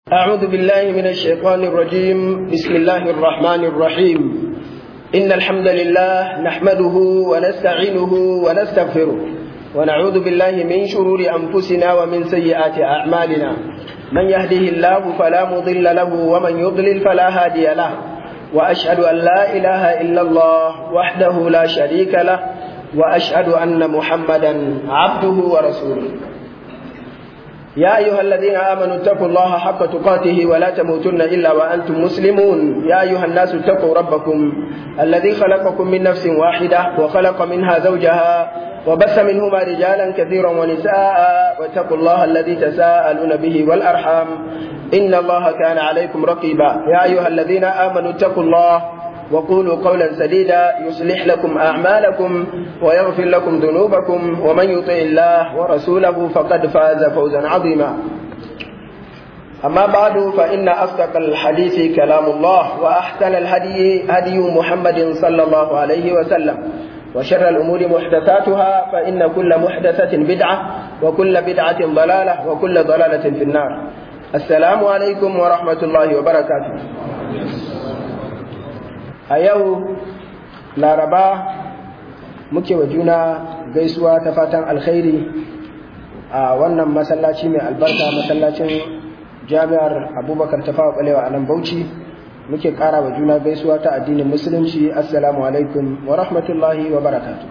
أعوذ بالله من الشيطان الرجيم بسم الله الرحمن الرحيم إن الحمد لله نحمده ونستعينه ونستغفره ونعوذ بالله من شرور أنفسنا ومن سيئات أعمالنا من يهده الله فلا مضل له ومن يضلل فلا هادي له وأشهد أن لا إله إلا الله وحده لا شريك له وأشهد أن محمدا عبده ورسوله يا أيها الذين آمنوا اتقوا الله حق تقاته ولا تموتن إلا وأنتم مسلمون يا أيها الناس اتقوا ربكم الذي خلقكم من نفس واحدة وخلق منها زوجها وبث منهما رجالا كثيرا ونساء واتقوا الله الذي تساءلون به والأرحام إن الله كان عليكم رقيبا يا أيها الذين آمنوا اتقوا الله وقولوا قولا سديدا يصلح لكم أعمالكم ويغفر لكم ذنوبكم ومن يطع الله ورسوله فقد فاز فوزا عظيما أما بعد فإن أصدق الحديث كلام الله وأحسن الهدي هدي محمد صلى الله عليه وسلم وشر الأمور محدثاتها فإن كل محدثة بدعة وكل بدعة ضلالة وكل ضلالة في النار السلام عليكم ورحمة الله وبركاته a yau laraba muke wa juna gaisuwa ta fatan alkhairi a wannan masallaci mai albarka masallacin jami'ar abubakar ta fawa balewa a nan bauchi muke kara wa juna gaisuwa ta addinin musulunci assalamu alaikum wa rahmatullahi wa barakatu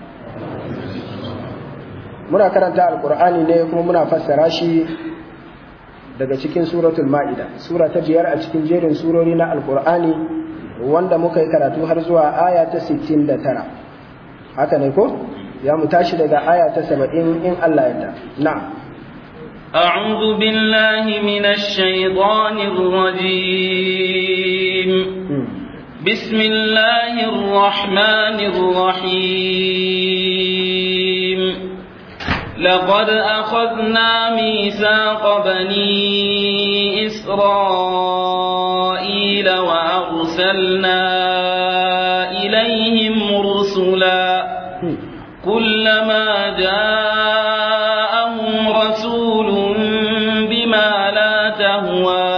muna karanta alkur'ani ne kuma muna fassara shi daga cikin suratul ma'ida sura ta biyar a cikin jerin surori na alkur'ani wanda muka yi karatu har zuwa aya ta 69 haka ne ko ya mu tashi daga aya ta 70 in Allah ya ta na'am أعوذ بالله من الشيطان الرجيم بسم الله الرحمن الرحيم لقد أخذنا ميثاق بني إسرائيل وأرسلنا إليهم رسلا كلما جاءهم رسول بما لا تهوى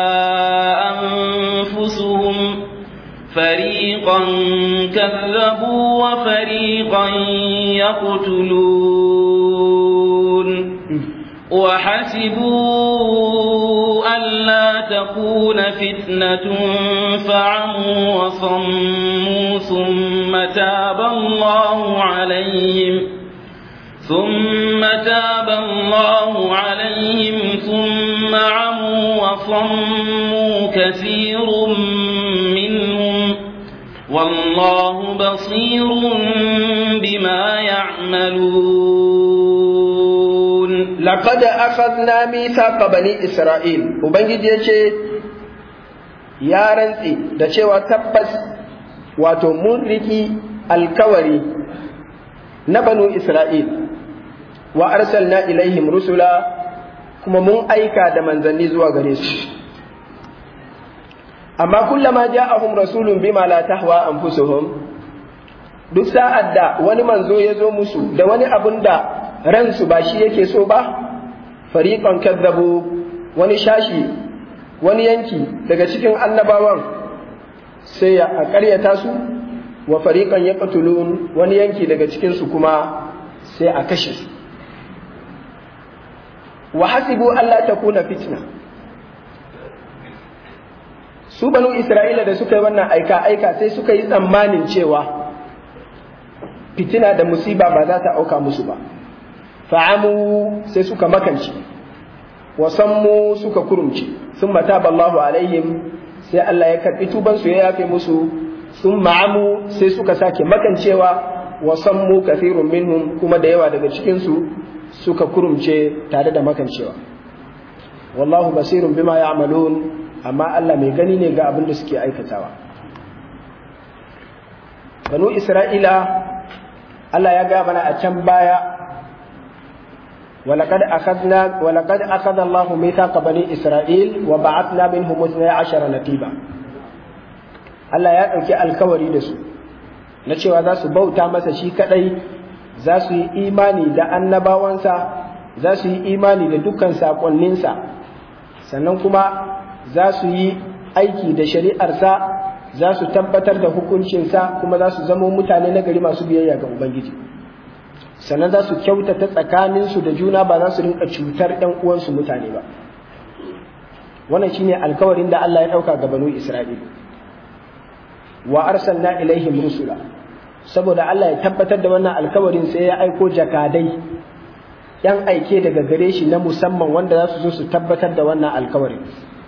أنفسهم فريقا كذبوا وفريقا يقتلون وحسبوا ألا تكون فتنة فعموا وصموا ثم تاب الله عليهم ثم تاب الله عليهم ثم عموا وصموا كثير منهم والله بصير بما يعملون لقد أخذنا ميثاق بني إسرائيل وبنجي yace ya rantsi da cewa tabbas wato mun riki alkawari na banu Isra'il wa arsalna ilaihim rusula kuma mun aika da manzanni zuwa gare su amma kullama ja'ahum rasulun bima la tahwa anfusuhum duk sa'ad da wani manzo ya zo musu da wani abun da ransu ba shi yake so ba fariqan kadzabu wani shashi wani yanki daga cikin annabawan sai ya ƙaryata su wa fariqan yaqtulun wani yanki daga cikin su kuma sai a kashe su wa hasibu alla takuna fitna su banu isra'ila da suka yi wannan aika aika sai suka yi tsammanin cewa fitina da musiba ba za ta auka musu ba fa'amu sai suka makance wasammu suka kurumce sun mata ballahu alaihim sai Allah ya karɓi tubansu ya yafe musu sun ma'amu sai suka sake makancewa wasammu kafirun minhum kuma da yawa daga cikinsu suka kurumce tare da makancewa wallahu basirun bima ya'malun amma Allah mai gani ne ga abin da suke aikatawa banu isra'ila Allah ya ga mana a can baya ولقد أخذنا ولقد أخذ الله ميثاق بني إسرائيل وبعثنا منهم اثني عشر نقيبا Allah ya ɗauki alkawari da su na cewa za su bauta masa shi kaɗai za su yi imani da annabawansa za su yi imani da dukkan saƙonninsa sannan kuma za su yi aiki da shari'arsa za su tabbatar da hukuncinsa kuma za su zama mutane na gari masu biyayya ga ubangiji sannan za su kyautata tsakaninsu da juna ba za su rinka cutar ‘yan uwansu mutane ba wannan shine alkawarin da Allah ya ɗauka ga banu Isra'ila wa arsalna ilaihim rusula saboda Allah ya tabbatar da wannan alkawarin sai ya aiko jakadai ‘yan aike daga gare shi na musamman wanda za su zo su tabbatar da wannan alkawarin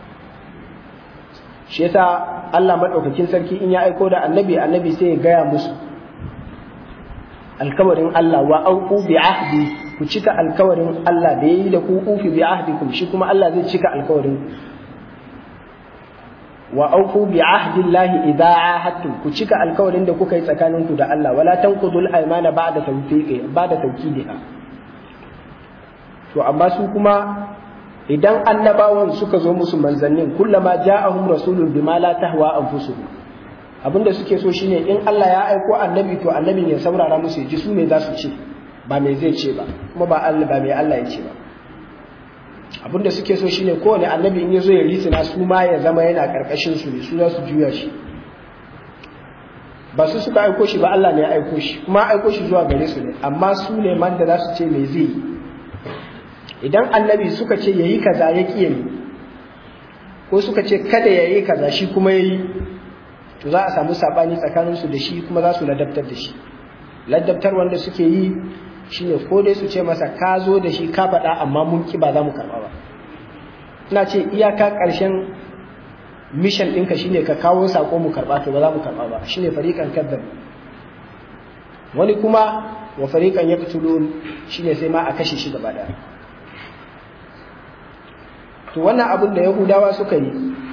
shi yasa Allah maɗaukakin sarki in ya aiko da annabi annabi sai ya gaya musu alkawarin Allah wa auku bi ahdi ku cika alkawarin Allah da yayi da ku ufi bi ahdikum shi kuma Allah zai cika alkawarin wa auku bi ahdi Allah idza ahadtum ku cika alkawarin da kuka yi tsakaninku da Allah wala tanqudul aymana ba'da tawfiqi ba'da tawkidiha to amma su kuma idan annabawan suka zo musu manzannin kullama ja'ahum rasulun bima la tahwa anfusuhum abinda suke so shine in Allah ya aiko annabi to annabin ya saurara musu ji su me za su ce ba me zai ce ba kuma ba Allah ba me Allah ya ce ba abinda suke so shine kowane annabi in ya zo ya risina su ma ya zama yana karkashin su ne su za su juya shi ba su suka aiko shi ba Allah ne ya aiko shi kuma aiko shi zuwa gare su ne amma su ne man da za su ce me zai yi idan annabi suka ce yayi kaza ya ƙi yi ko suka ce kada yayi kaza shi kuma yayi to za a samu sabani tsakanin su da shi kuma za su ladabtar da shi ladabtar wanda suke yi shine ko dai su ce masa ka zo da shi ka faɗa amma mun ki ba za mu karɓa ba ina ce iyaka ƙarshen mission ɗinka shine ka kawo sako mu karɓa to ba za mu karɓa ba shine fariƙan kadzab wani kuma wa fariƙan yaqtulun shine sai ma a kashe shi gaba ɗaya to wannan abin da yahudawa suka yi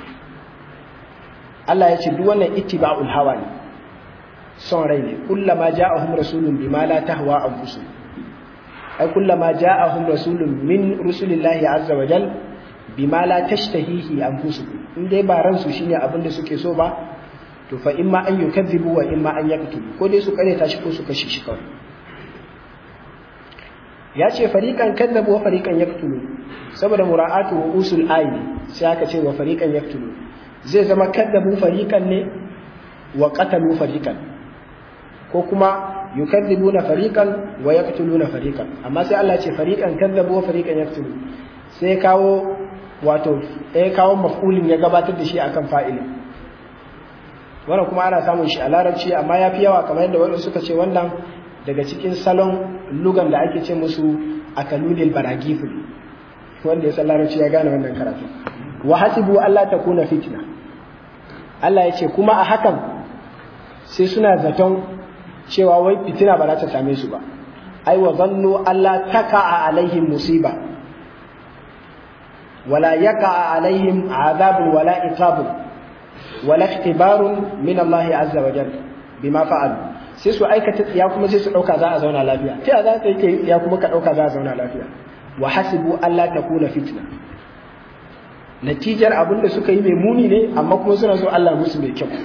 Allah ya ce duk wannan ittiba'ul hawa ne son rai ne kullama ja'ahum rasulun bima la tahwa anfusuhum ay kullama ja'ahum rasulun min rusulillahi azza wa jal bima la tashtahihi anfusuhum in dai ba ransu shine abin da suke so ba to fa imma an yukazzibu wa imma an yaqtulu ko dai su kare ta shi ko su kashe shi kawai ya ce fariqan kazzabu wa fariqan yaqtulu saboda mura'atu wa usul ayi sai aka ce wa fariqan yaqtulu zai zama kaddabu fariqan ne wa qatalu fariqan ko kuma yukadzibuna fariqan wa yaqtuluna fariqan amma sai Allah ce fariqan kaddabu wa fariqan yaqtulu sai kawo wato sai kawo maf'ulin ya gabatar da shi akan fa'ilin wannan kuma ana samun shi a larabci amma yafi yawa kamar yadda waɗanda suka ce wannan daga cikin salon lugan da ake ce musu akalulil baragiful wanda ya san larabci ya gane wannan karatu wa hasibu Allah ta kuna fitna Allah ya ce kuma a hakan sai suna zaton cewa wai fitina ba za ta same su ba ai wa zannu Allah taka alaihim musiba wala yaka alaihim azabun wala iqabun wala ikhtibarun min Allah azza wa jalla bima fa'alu sai su aikata tsiya kuma sai su dauka za a zauna lafiya ta za ka yi kai tsiya kuma ka dauka za a zauna lafiya wa hasibu Allah ta kuna fitna natijar abin da suka yi mai muni ne amma kuma suna so Allah musu mai kyau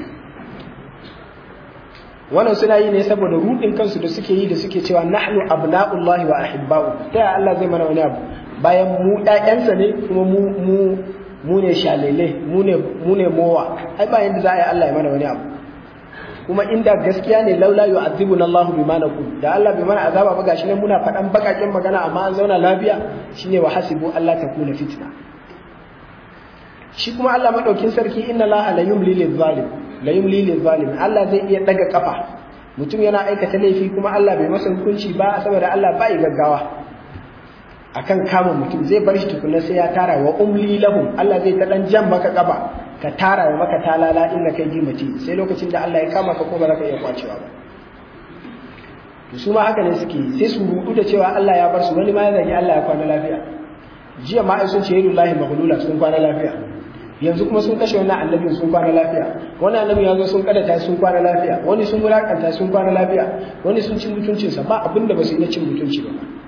wannan suna yi ne saboda rudin kansu da suke yi da suke cewa nahnu abna'ullahi wa ahibba'u ta Allah zai mana wani abu bayan mu ɗayansa ne kuma mu mu mu ne shalele mu ne mu ne mowa ai ba yanda za a yi Allah ya mana wani abu kuma inda gaskiya ne laula yu'adhibuna Allah bima naqul da Allah bai mana azaba ba gashi nan muna faɗan bakakin magana amma an zauna lafiya shine wa hasibu Allah takuna fitna shi kuma Allah madaukin sarki inna Allah la yumli lil zalim la yumli lil zalim Allah zai iya daga kafa mutum yana aikata laifi kuma Allah bai masa hukunci ba saboda Allah bai gaggawa akan kama mutum zai bar shi tukunna sai ya tara wa umli lahum Allah zai ta dan jan maka kafa ka tara maka talala inda kai gimace sai lokacin da Allah ya kama ka ko ba za ka iya kwacewa ba to su ma haka ne suke sai su rudu da cewa Allah ya bar su wani ma ya zagi Allah ya kwana lafiya jiya ma ai sun ce yadullahi maghlula sun kwana lafiya yanzu kuma sun kashe wannan annabin sun kwana lafiya wani annabi ya zo sun kadata sun kwana lafiya wani sun wulakanta sun kwana lafiya wani sun cin mutuncinsa ba abin da ba su yi na cin mutunci ba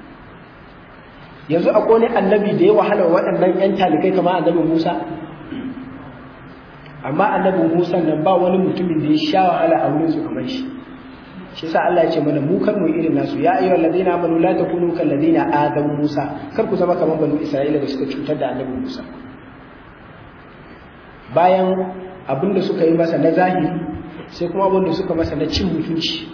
yanzu akwai wani annabi da ya wahala waɗannan ‘yan talikai kama annabin Musa amma annabin Musa nan ba wani mutumin da ya sha wahala a wurin su kamar shi shi sa Allah ya ce mana mu kar mu irin nasu ya ayyuhal ladina amanu la takunu kal ladina adaw Musa kar ku zama kamar banu Isra'ila da suka cutar da annabin Musa bayan abin da suka yi masa na zahiri sai kuma abin da suka masa na cin mutunci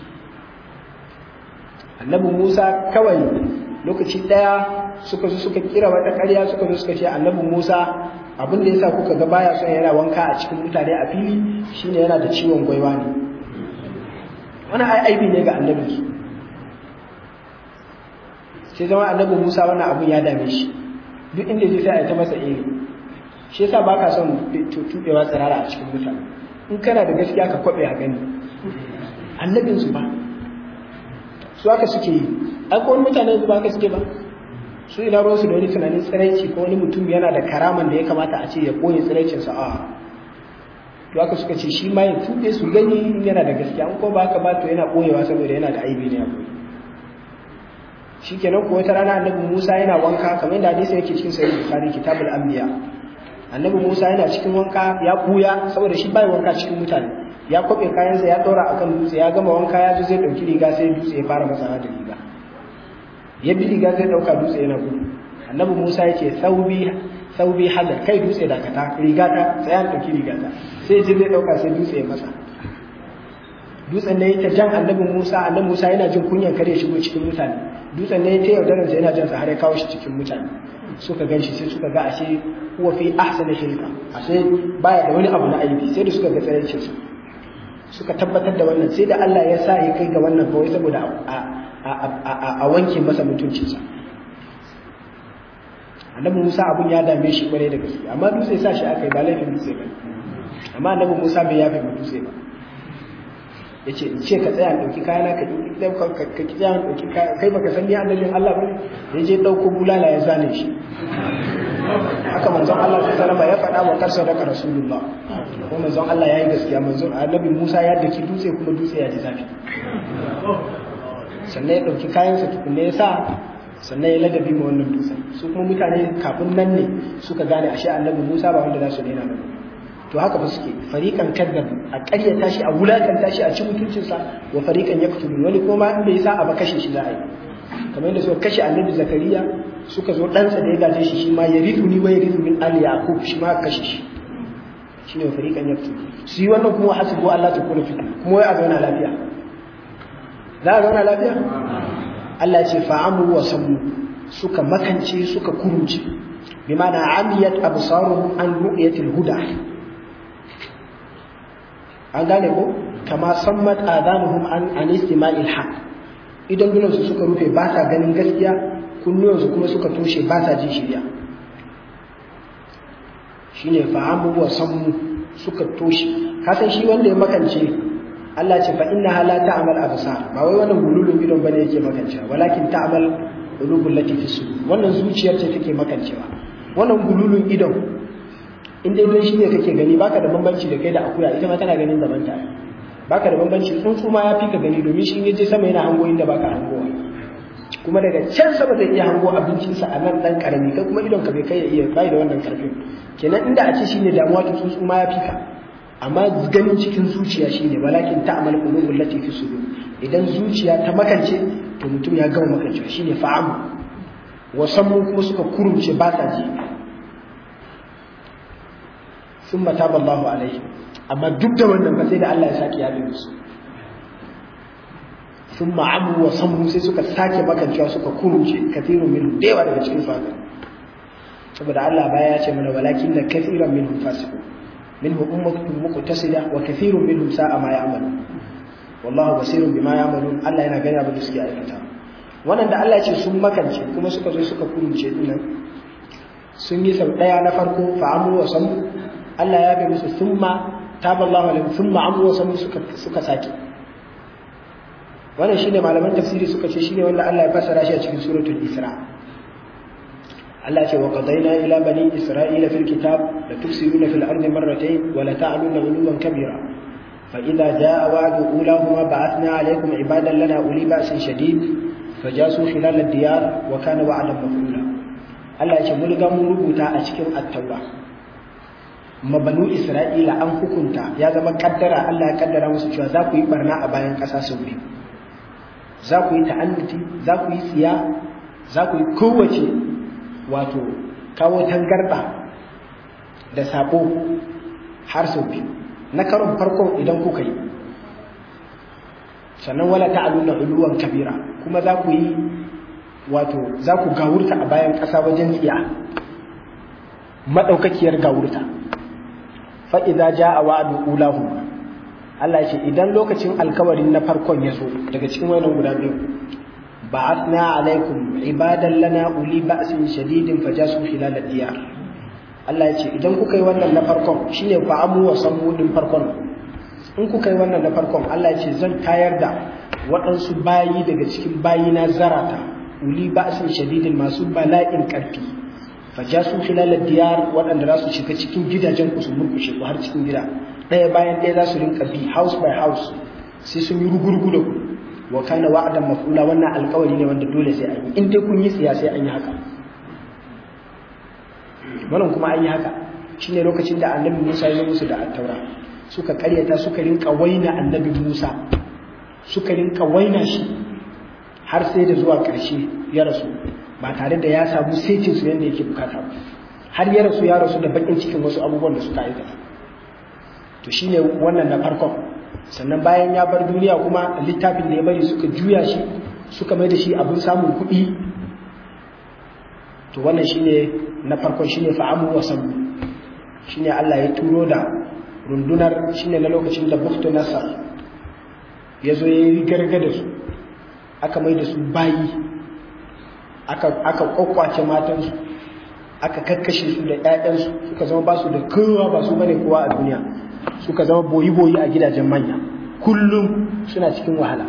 annabi Musa kawai lokaci ɗaya suka zo suka kira wata ƙarya suka zo suka ce annabi Musa abin da yasa kuka ga baya son yana wanka a cikin mutane a fili shine yana da ciwon gwaiwa ne wani aibi ne ga annabi su sai zama annabi Musa wannan abun ya dame shi duk inda zai sai a ta masa iri shi yasa baka son tubewa tsirara a cikin mutane in kana da gaskiya ka kwabe a gani annabin su ba su haka suke yi ai ko mutane ba haka suke ba su ina ruwansu da wani tunanin tsiraici ko wani mutum yana da karaman da ya kamata a ce ya koyi tsiraicinsa a to haka suka ce shi ma ya tube su gani in yana da gaskiya an ko ba haka ba to yana koyewa saboda yana da aibi ne a koyi shikenan ko wata rana annabi Musa yana wanka kamar yadda hadisi yake cikin sahih Bukhari kitabul anbiya annabi Musa yana cikin wanka ya buya saboda shi bai wanka cikin mutane ya kwabe kayansa ya daura akan dutse ya gama wanka ya zo zai dauki riga sai dutse ya fara masa da riga ya bi riga zai dauka dutse yana gudu annabi Musa ya ce saubi saubi hadar kai dutse dakata riga ta sai an dauki riga ta sai je zai dauka sai dutse ya masa dutsen ne ta jan annabi Musa annabi Musa yana jin kunyan kare shigo cikin mutane dutsen ne ta yaudarar sa yana jan sa har ya kawo shi cikin mutane suka gan shi sai suka ga ashe huwa fi ahsani shirka ashe baya da wani abu na aibi sai da suka ga tsaraicin sa suka tabbatar da wannan sai da Allah ya sa ya kai ga wannan kawai saboda a wanke masa mutuncinsa annabi Musa abun ya dame shi kwarai da gaske amma dutse sa shi aka yi ba laifin dutse ba amma annabi Musa bai yafe ma dutse ba ya ce in ce ka tsaya ɗauki kayana ka ka ki tsaya ɗauki kai baka san ni annabin Allah ba ya je ɗauko bulala ya zane shi haka manzon Allah ta salama ya faɗa wa karsa daga rasulullah ko manzon Allah ya yi gaskiya manzon annabi Musa ya daki dutse kuma dutse ya ji zafi sannan ya ɗauki kayansa tukunne ya sa sannan ya ladabi ma wannan dutsen su kuma mutane kafin nan ne suka gane ashe annabi Musa ba wanda za su daina ba to haka ba suke fariqan kaddabu a ƙaryata shi a wulakanta shi a ci mutuncinsa wa fariqan yaktulun wani kuma in bai sa a ba kashe shi za a yi kamar yadda suka kashe annabi zakariya suka zo ɗansa da ya gaje shi shi ma ya ritu ni wa ya ritu min ali yaqub shi ma kashe shi shine wa fariqan yaktulun su yi wannan kuma hasibu Allah ta kula fitna kuma wai a zauna lafiya za a zauna lafiya Allah ce fa'amu wa sammu suka makance suka kurunce bima na amiyat absaruhum an ru'yatil huda an gane ko kama sammat adanuhum an an istima'il haq idan dunan su suka rufe ba sa ganin gaskiya kunnuwan su kuma suka toshe ba sa jin shirya shine fa'amu wa sammu suka toshe ka san shi wanda ya makance Allah ce fa inna la ta'mal absar ba wai wannan gululun idon bane yake makancewa walakin ta'mal qulubul lati fi sudur wannan zuciyar ce take makancewa wannan gululun idon in dai don shi ne kake gani baka da bambanci da kai da akuya ita ma tana ganin gaban ta baka da bambanci tsuntsu ma ya fi ka gani domin shi yaje sama yana hango inda baka hangowa kuma daga can sama zai iya hango abincinsa a nan dan karami kai kuma idon ka bai kai ya iya bai da wannan karfin kenan inda a ce shine damuwa to tsuntsu ma ya fi ka amma ganin cikin zuciya shine walakin ta'mal qulubul lati fi sudur idan zuciya ta makance to mutum ya gama makance shine fa'amu wasammu kuma suka kurumce ba sa ji sun mata ballahu alaihi amma duk da wannan ba sai da Allah ya sake yabe musu sun ma'amu wa sammu sai suka sake makancewa suka kurumce kathirun minhum da yawa daga cikin su haka saboda Allah baya ya ce mana walakin da kathiran minhum fasiqun minhum ummatun muqtasida wa kathirun minhum sa'a ma ya'malun wallahu basirun bima ya'malun Allah yana gani abin da suke aikata wannan da Allah ya ce sun makance kuma suka zo suka kurumce dinnan sun yi sau daya na farko fa'amu wa sammu Allah ya bai musu summa taballahu alaihim summa amu wa sammu suka suka sake wannan shine malaman tafsiri suka ce shine wanda Allah ya fassara shi a cikin suratul Isra Allah ce wa qadaina ila bani isra'ila fil kitab la tufsiduna fil ardi marratayn wa la ta'luna 'uluwan kabira fa idza jaa wa'du ulahuma ba'athna 'alaykum 'ibadan lana uli ba'sin shadid fajasu khilal ad-diyar wa kana wa'dan maf'ula Allah ya ce mun ga mun rubuta a cikin at-taura mabanu isra'ila an hukunta ya zama kaddara Allah ya kaddara musu cewa za ku yi barna a bayan ƙasa sau biyu za ku yi ta'annuti za ku yi tsiya za ku yi kowace wato kawo tangarda da sabo har sau biyu na karon farkon idan kuka yi sannan wala ta'aluna uluwan kabira kuma za ku yi wato za ku gawurta a bayan ƙasa wajen tsiya maɗaukakiyar gawurta fa'iza ja a wa'adu ulahu Allah ce idan lokacin alkawarin na farkon ya zo daga cikin wannan guda biyu ba asna alaikum ibadan lana uli ba'sin shadidin fajasu khilal diyar Allah ya ce idan kuka yi wannan na farkon shine fa amu wa sammu din farkon in kuka yi wannan na farkon Allah ya ce zan tayar da waɗansu bayi daga cikin bayi na zarata uli ba'sin shadidin masu bala'in ƙarfi fajasu khilal diyar waɗanda za su shiga cikin gidajen ku su murkushe ku har cikin gida ɗaya bayan ɗaya za su rinka bi house by house sai sun yi rugurgu da ku wa kana wa'adan mafula wannan alƙawari ne wanda dole sai an yi in dai kun yi tsiya sai an yi haka wannan kuma an yi haka shine lokacin da annabi Musa ya musu da attaura suka karyata suka rinka waina annabi Musa suka rinka waina shi har sai da zuwa ƙarshe ya rasu ba tare da ya samu setin su yadda yake bukata ba har ya rasu ya rasu da bakin cikin wasu abubuwan da suka aikata to shine wannan na farkon sannan bayan ya bar duniya kuma littafin da ya bari suka juya shi suka mai da shi abin samun kuɗi to wannan shine na farkon shine fa'amu wa sabu shine Allah ya turo da rundunar shine na lokacin da Buktu Nasar ya zo ya yi gargada su aka mai da su bayi aka aka kwakwace matansu aka kakkashe su da ƴaƴansu suka zama ba su da kowa ba su bane kowa a duniya suka zama boyi-boyi a gidajen manya kullum suna cikin wahala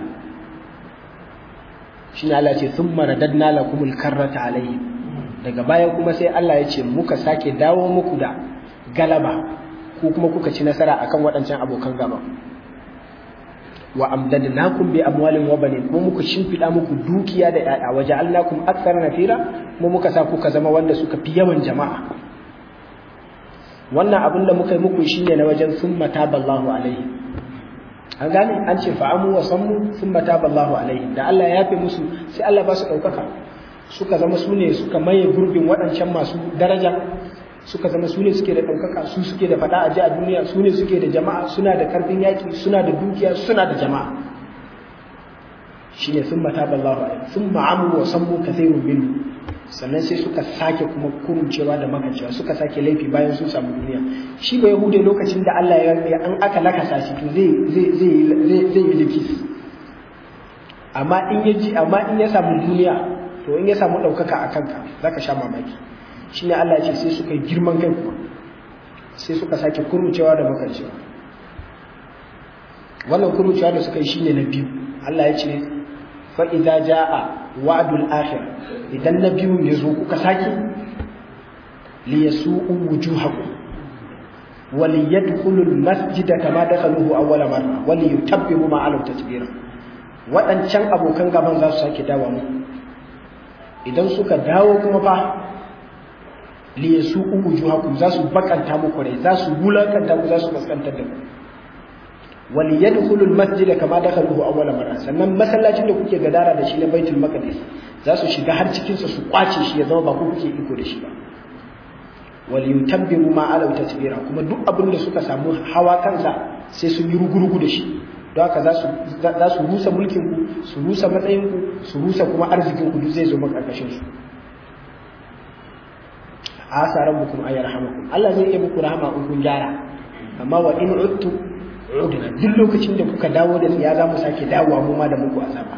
shi ne Allah ce sun maradadna lakumul karrata alaihi daga baya kuma sai Allah ya ce muka sake dawo muku da galaba ko kuma kuka ci nasara akan waɗancan abokan gaba wa amdadnakum bi amwalin wa banin mu muku shimfida muku dukiya da yaya wa ja'alnakum aktsara nafira mu muka sa kuka zama wanda suka fi yawan jama'a wannan abin da muka yi muku shine na wajen summa taballahu alaihi an gane an ce fa'amu wa sammu summa taballahu alaihi da Allah ya yafe musu sai Allah ba su daukaka suka zama su ne suka maye gurbin waɗancan masu daraja suka zama su ne suke da ɗaukaka su suke da faɗa a ji a duniya su ne suke da jama'a suna da karfin yaƙi suna da dukiya suna da jama'a shine sun mata ballahu alaihi sun ma'amu wa sammu kathirun minhu sannan sai suka sake kuma kuruncewa da makancewa suka sake laifi bayan sun samu duniya shi ba yahude lokacin da Allah ya an aka lakasa shi to zai zai zai zai yi likis amma in ya ji amma in ya samu duniya to in ya samu ɗaukaka a kanka zaka sha mamaki shi ne Allah ce sai suka yi girman kai kuma sai suka sake kurmucewa da makancewa wannan kurmucewa da suka yi shi ne na biyu Allah ya ce fa'iza ja'a wa'adul akhir idan na biyu ya zo kuka sake li yasu'u wujuhakum wa li yadkhulu al-masjida kama dakhaluhu awwala marra wa li yutabbiru ma alu tatbira waɗancan abokan gaban za su sake dawo mu idan suka dawo kuma fa liyasu wujuhakum za su bakanta muku rai za su bulakanta ku za su kaskantar da ku wal yadkhulu al masjid kama dakhaluhu awwal marra sannan masallacin da kuke gadara da shi na baitul maqdis za su shiga har cikin sa su kwace shi ya zama ba ku kuke iko da shi ba wal yutabbiru ma ala tatbira kuma duk abin da suka samu hawa kansa sai sun yi rugurugu da shi don haka za su za su rusa mulkin ku su rusa matsayin ku su rusa kuma arzikin ku duk zai zo maka karkashin su asa rabbukum ay yarhamakum Allah zai iya muku rahama in kun gyara amma wa in uttu udna duk lokacin da kuka dawo da tsiya za mu sake dawowa mu ma da muku azaba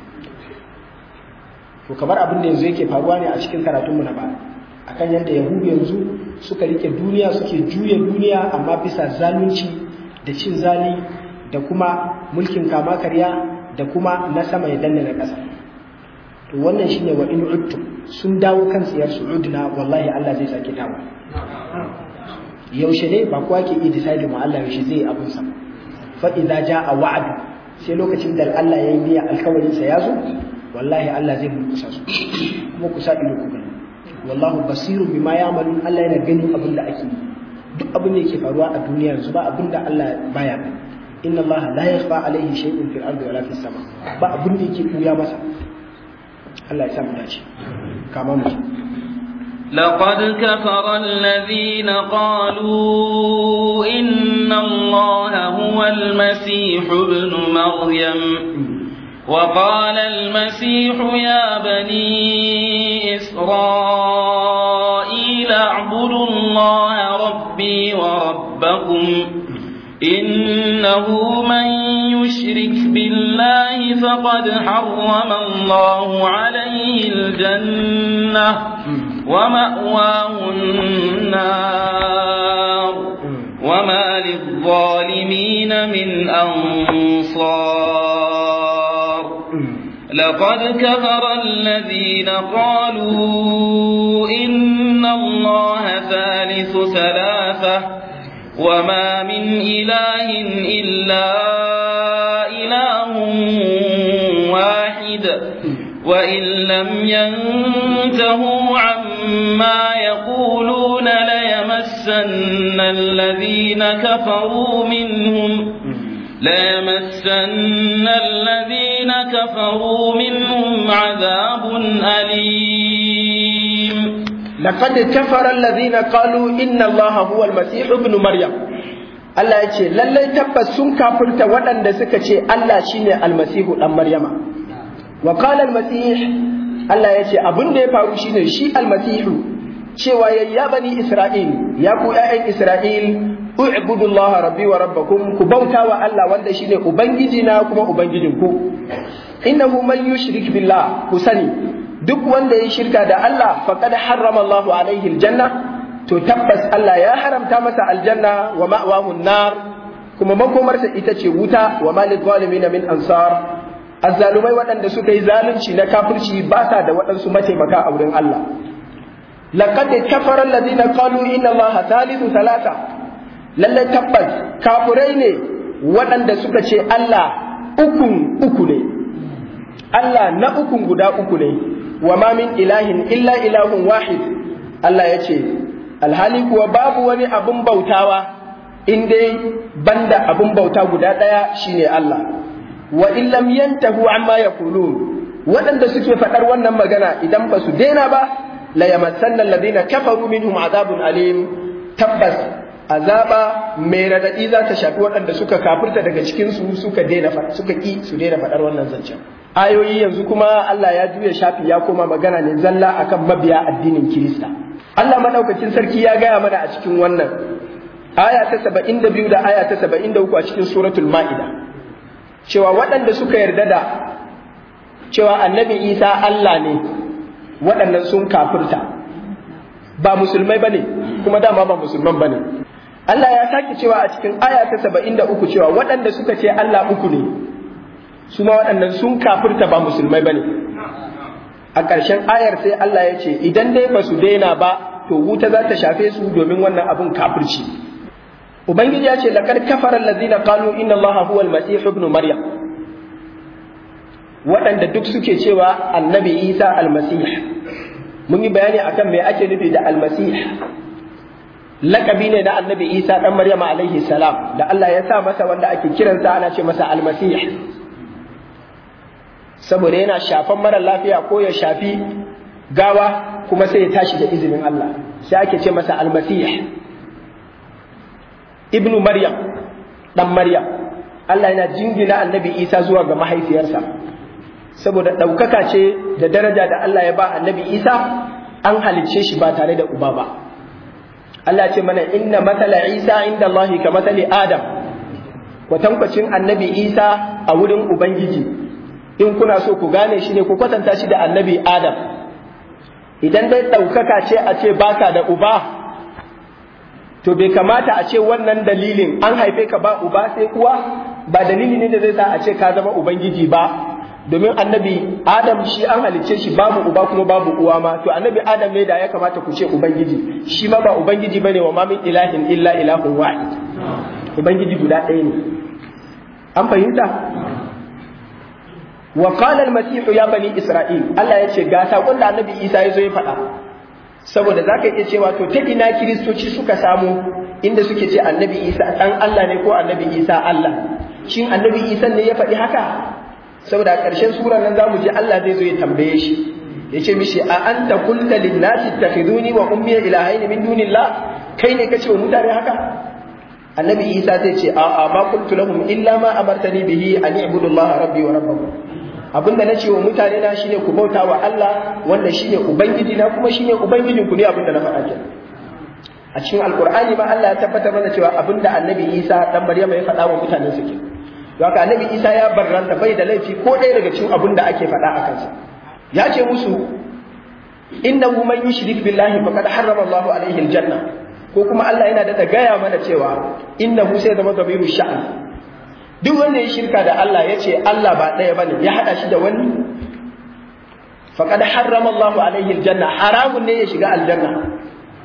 to kamar abin da yanzu yake faruwa ne a cikin karatunmu na baya akan yadda yahudu yanzu suka rike duniya suke juya duniya amma bisa zalunci da cin zali da kuma mulkin kama karya da kuma na sama ya danna na ƙasa to wannan shine wa in uttum sun dawo kan tsiyar su'udna wallahi Allah zai sake dawo yaushe ne ba kowa ke iya decide mu Allah yaushe zai abun sa fa idza jaa wa'd sai lokacin da Allah ya yi niyya alkawarin sa ya zo wallahi Allah zai mulkusa su kuma ku sa ido ku gani wallahu basirun bima ya'malun Allah yana ganin abin da ake yi duk abin da yake faruwa a duniya yanzu ba abin da Allah baya gani inna Allah la yakhfa alayhi shay'un fil ardi wala fis sama ba abin da yake kuya masa Allah ya sa mu dace kama mu لقد كفر الذين قالوا إن إن الله هو المسيح ابن مريم وقال المسيح يا بني إسرائيل اعبدوا الله ربي وربكم إنه من يشرك بالله فقد حرم الله عليه الجنة ومأواه النار وما للظالمين من أنصار لقد كفر الذين قالوا إن الله ثالث ثلاثة وما من إله إلا إله واحد وإن لم ينتهوا عما يقولون ليمسن الذين كفروا منهم ليمسن الذين كفروا منهم عذاب أليم لقد كفر الذين قالوا إن الله هو المسيح ابن مريم Allah ya ce lallai tabbas sun kafirta waɗanda suka ce Allah shine almasihu ɗan Maryama wa qala almasih Allah ya ce abin da ya faru shine shi almasihu cewa ya ya bani Isra'il ya ku ƴaƴan Isra'il u'budu Allah rabbi wa rabbakum ku bauta wa Allah wanda shine ubangiji na kuma ubangijin ku innahu man yushrik billah ku sani duk wanda ya shirka da Allah faqad harrama Allahu alaihi aljanna to tabbas Allah ya haramta masa aljanna wa ma'wahu nar kuma makomarsa ita ce wuta wa malil zalimin min ansar azzalumai waɗanda suka yi zalunci na kafirci ba sa da waɗansu mataimaka a wurin Allah laqad kafara alladhina qalu inna Allaha thalithu thalatha lalle tabbas kafirai ne waɗanda suka ce Allah ukun uku ne Allah na ukun guda uku ne wa ma min ilahin illa ilahun wahid Allah ya ce alhali kuwa babu wani abun bautawa in dai banda abun bauta guda ɗaya shine Allah wa in lam yantahu amma yaqulun waɗanda suke faɗar wannan magana idan ba su daina ba la yamassanna alladhina kafaru minhum azabun alim tabbas azaba mai radadi za ta shafi waɗanda suka kafirta daga cikin su suka daina suka ki su daina faɗar wannan zancen ayoyi yanzu kuma Allah ya juya shafi ya koma magana ne zalla akan mabiya addinin Kirista Allah madaukakin sarki ya gaya mana a cikin wannan aya ta 72 da aya ta 73 a cikin suratul Ma'ida cewa waɗanda suka yarda da cewa annabi Isa Allah ne waɗannan sun kafirta ba musulmai bane kuma dama ba musulman bane Allah ya sake cewa a cikin aya ta 73 cewa waɗanda suka ce Allah uku ne su ma waɗannan sun kafirta ba musulmai bane a ƙarshen ayar sai Allah ya ce idan dai ba su daina ba to wuta za ta shafe su domin wannan abun kafirci ubangiji ya ce laqad kafara allazina qalu inna allaha huwa almasih ibn maryam waɗanda duk suke cewa annabi isa almasih mun yi bayani akan me ake nufi da almasih lakabi ne na annabi isa dan maryam alaihi salam da Allah ya sa masa wanda ake kiransa ana ce masa almasih saboda yana shafan mara lafiya ko ya shafi gawa kuma sai ya tashi da izinin Allah sai ake ce masa almasih ibnu maryam dan maryam Allah yana jingina annabi isa zuwa ga mahaifiyarsa saboda ɗaukaka ce da daraja da Allah ya ba annabi isa an halicce shi ba tare da uba ba Allah ce mana inna matsala isa inda Allah ka matsali adam kwatankwacin annabi isa a wurin ubangiji in kuna so ku gane shi ne ku kwatanta shi da annabi Adam idan dai ɗaukaka ce a ce baka da uba to bai kamata a ce wannan dalilin an haife ka ba uba sai uwa ba dalili ne da zai sa a ce ka zama ubangiji ba domin annabi Adam shi an halicce shi babu uba kuma babu uwa ma to annabi Adam ne da ya kamata ku ce ubangiji shi ma ba ubangiji bane wa ma min ilahin illa ilahun wahid ubangiji guda ɗaya ne an fahimta wa qala al-masih ya bani isra'il Allah ya ce ga sakon da annabi Isa ya zo ya faɗa saboda zaka iya cewa to ta ina kiristoci suka samu inda suke ce annabi Isa dan Allah ne ko annabi Isa Allah shin annabi Isa ne ya faɗi haka saboda a ƙarshen surar nan zamu je Allah zai zo ya tambaye shi ya ce mishi a anta qulta lin-nasi ittakhiduni wa ummi ilahayn min dunillah kai ne kace wa mutane haka annabi isa zai ce a a ma qultu lahum illa ma amartani bihi an i'budu allaha rabbi wa rabbakum abinda na ce wa mutane na shine ku bauta wa Allah wanda shine ubangiji na kuma shine ubangijin ku ne abinda na faɗa kenan a cikin alqur'ani ma Allah ya tabbatar mana cewa abinda annabi isa dan maryama ya faɗa wa mutanen su kenan haka annabi isa ya barranta bai da laifi ko ɗaya daga cikin abin da ake faɗa a kansa ya ce musu innahu man yushrik billahi faqad harrama Allahu alaihi aljanna ko kuma Allah yana da gaya mana cewa innahu sai zama dabiru sha'an duk wanda ya shirka da Allah ya ce Allah ba ɗaya bane ya hada shi da wani faqad harrama Allahu alaihi aljanna haramun ne ya shiga aljanna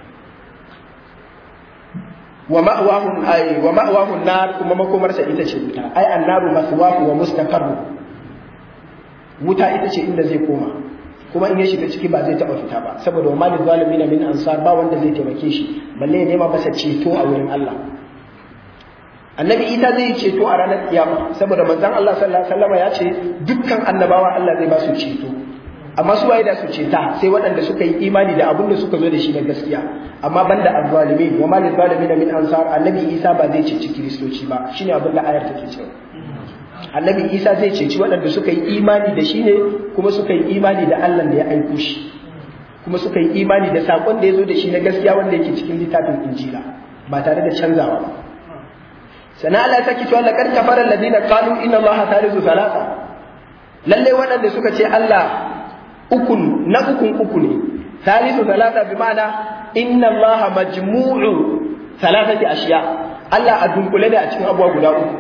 wa ma'wahum ay wa ma'wahum nar kuma makomarsa ita ce wuta ai annaru maswahu wa mustaqarru wuta ita ce inda zai koma kuma in ya shiga ciki ba zai taba fita ba saboda wa malil zalimin min ansar ba wanda zai taimake shi balle ya nema masa ceto a wurin Allah annabi Isa zai yi ceto a ranar kiyama saboda manzon Allah sallallahu alaihi wasallam ya ce dukkan annabawa Allah zai ba su ceto amma su waye da su ceta sai waɗanda suka yi imani da abin da suka zo da shi na gaskiya amma banda azzalimin wa malil zalimin min ansar annabi Isa ba zai ceci kiristoci ba shine abin da ayar take cewa annabi Isa zai ceci waɗanda suka yi imani da shi ne kuma suka yi imani da Allah da ya aiko shi kuma suka yi imani da sakon da ya zo da shi na gaskiya wanda yake cikin littafin Injila ba tare da canzawa ba sana Allah ta cewa laqad kafara alladhina qalu inna Allaha thalithu thalatha lalle waɗanda suka ce Allah ukun na ukun uku ne thalithu thalatha bi ma'ana inna Allaha majmu'u thalathati ashiya Allah a dunkule da a cikin abuwa guda uku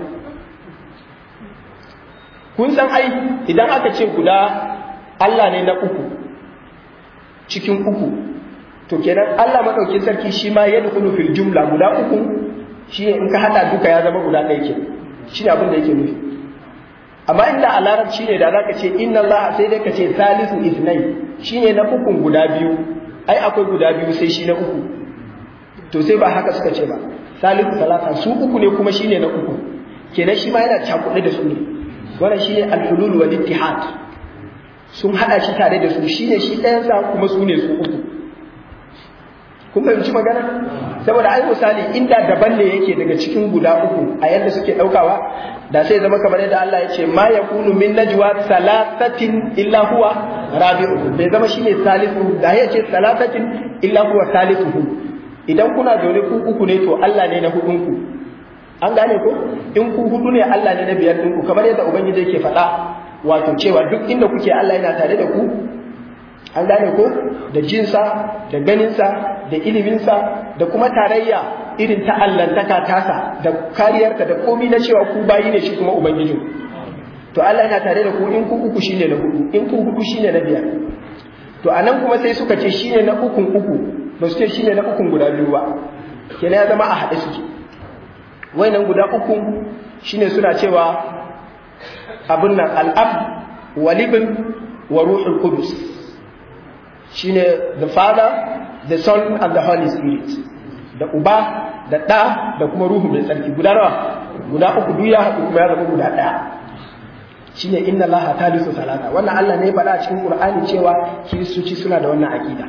kun san ai idan aka ce guda Allah ne na uku cikin uku to kenan Allah madaukin sarki shi ma ya dukulu fil jumla guda uku shi ne in ka hada duka ya zama guda ɗaya ke shi ne abin da yake nufi amma inda a larabci ne da za ka ce inna Allah sai dai ka ce salisu isnai shi ne na ukun guda biyu ai akwai guda biyu sai shi na uku to sai ba haka suka ce ba salisu salata su uku ne kuma shi ne na uku kenan shi ma yana cakuɗe da su ne wannan shi ne al-hulul wal ittihad sun hada shi tare da su shi ne shi ɗayansa kuma su ne su uku kun fahimci magana saboda ai misali inda daban ne yake daga cikin guda uku a yadda suke daukawa da sai zama kamar yadda Allah ya ce ma yakunu min najwa salasatin illa huwa rabi'u bai zama shine salisu da ya ce salasatin illa huwa salisuhu idan kuna zaune ku uku ne to Allah ne na hudun ku an gane ko in ku hudu ne Allah ne na biyar din ku kamar yadda ubangiji yake faɗa wato cewa duk inda kuke Allah yana tare da ku an gane ko da jinsa da ganinsa da iliminsa da kuma tarayya irin ta allantaka tasa da kariyarta da komi na cewa ku bayi ne shi kuma ubangijin to Allah yana tare da ku in ku uku shine na hudu in ku hudu shine na biyar to anan kuma sai suka ce shine na ukun uku ba su ce shine na ukun guda biyu ba kenan ya zama a haɗe suke wayannan guda uku shine suna cewa abin nan al'ab walibin wa ruhul qudus shine the father the son and the holy spirit da uba da ɗa da kuma ruhu mai tsarki guda nawa guda uku duk ya haɗu kuma ya zama guda ɗaya shine inna allaha thalithu salata wannan Allah ne ya faɗa a cikin Qur'ani cewa kiristoci suna da wannan aqida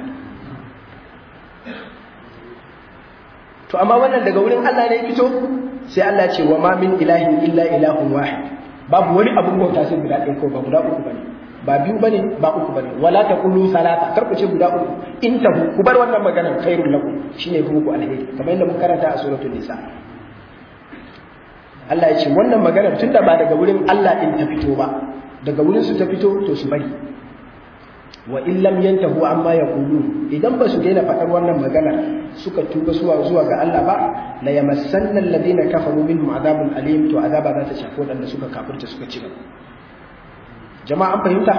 to amma wannan daga wurin Allah ne ya fito sai Allah ce wa ma min ilahin illa ilahun wahid babu wani abun bauta sai guda ɗaya ko ba guda uku bane ba biyu bane ba uku bane wala taqulu salata kar ku ce guda uku in tahu ku bar wannan maganar khairul lakum shine ku ku alheri kamar yadda mun karanta a suratul nisa Allah ya ce wannan maganar tunda ba daga wurin Allah din ta fito ba daga wurin su ta fito to su bari wa in lam yantahu amma yaqulu idan ba su daina faɗar wannan maganar suka tuba zuwa zuwa ga Allah ba la yamassanna alladhina kafaru minhum adabun alim to azaba za ta shafi wadanda suka kafirta suka ci gaba jama'a an fahimta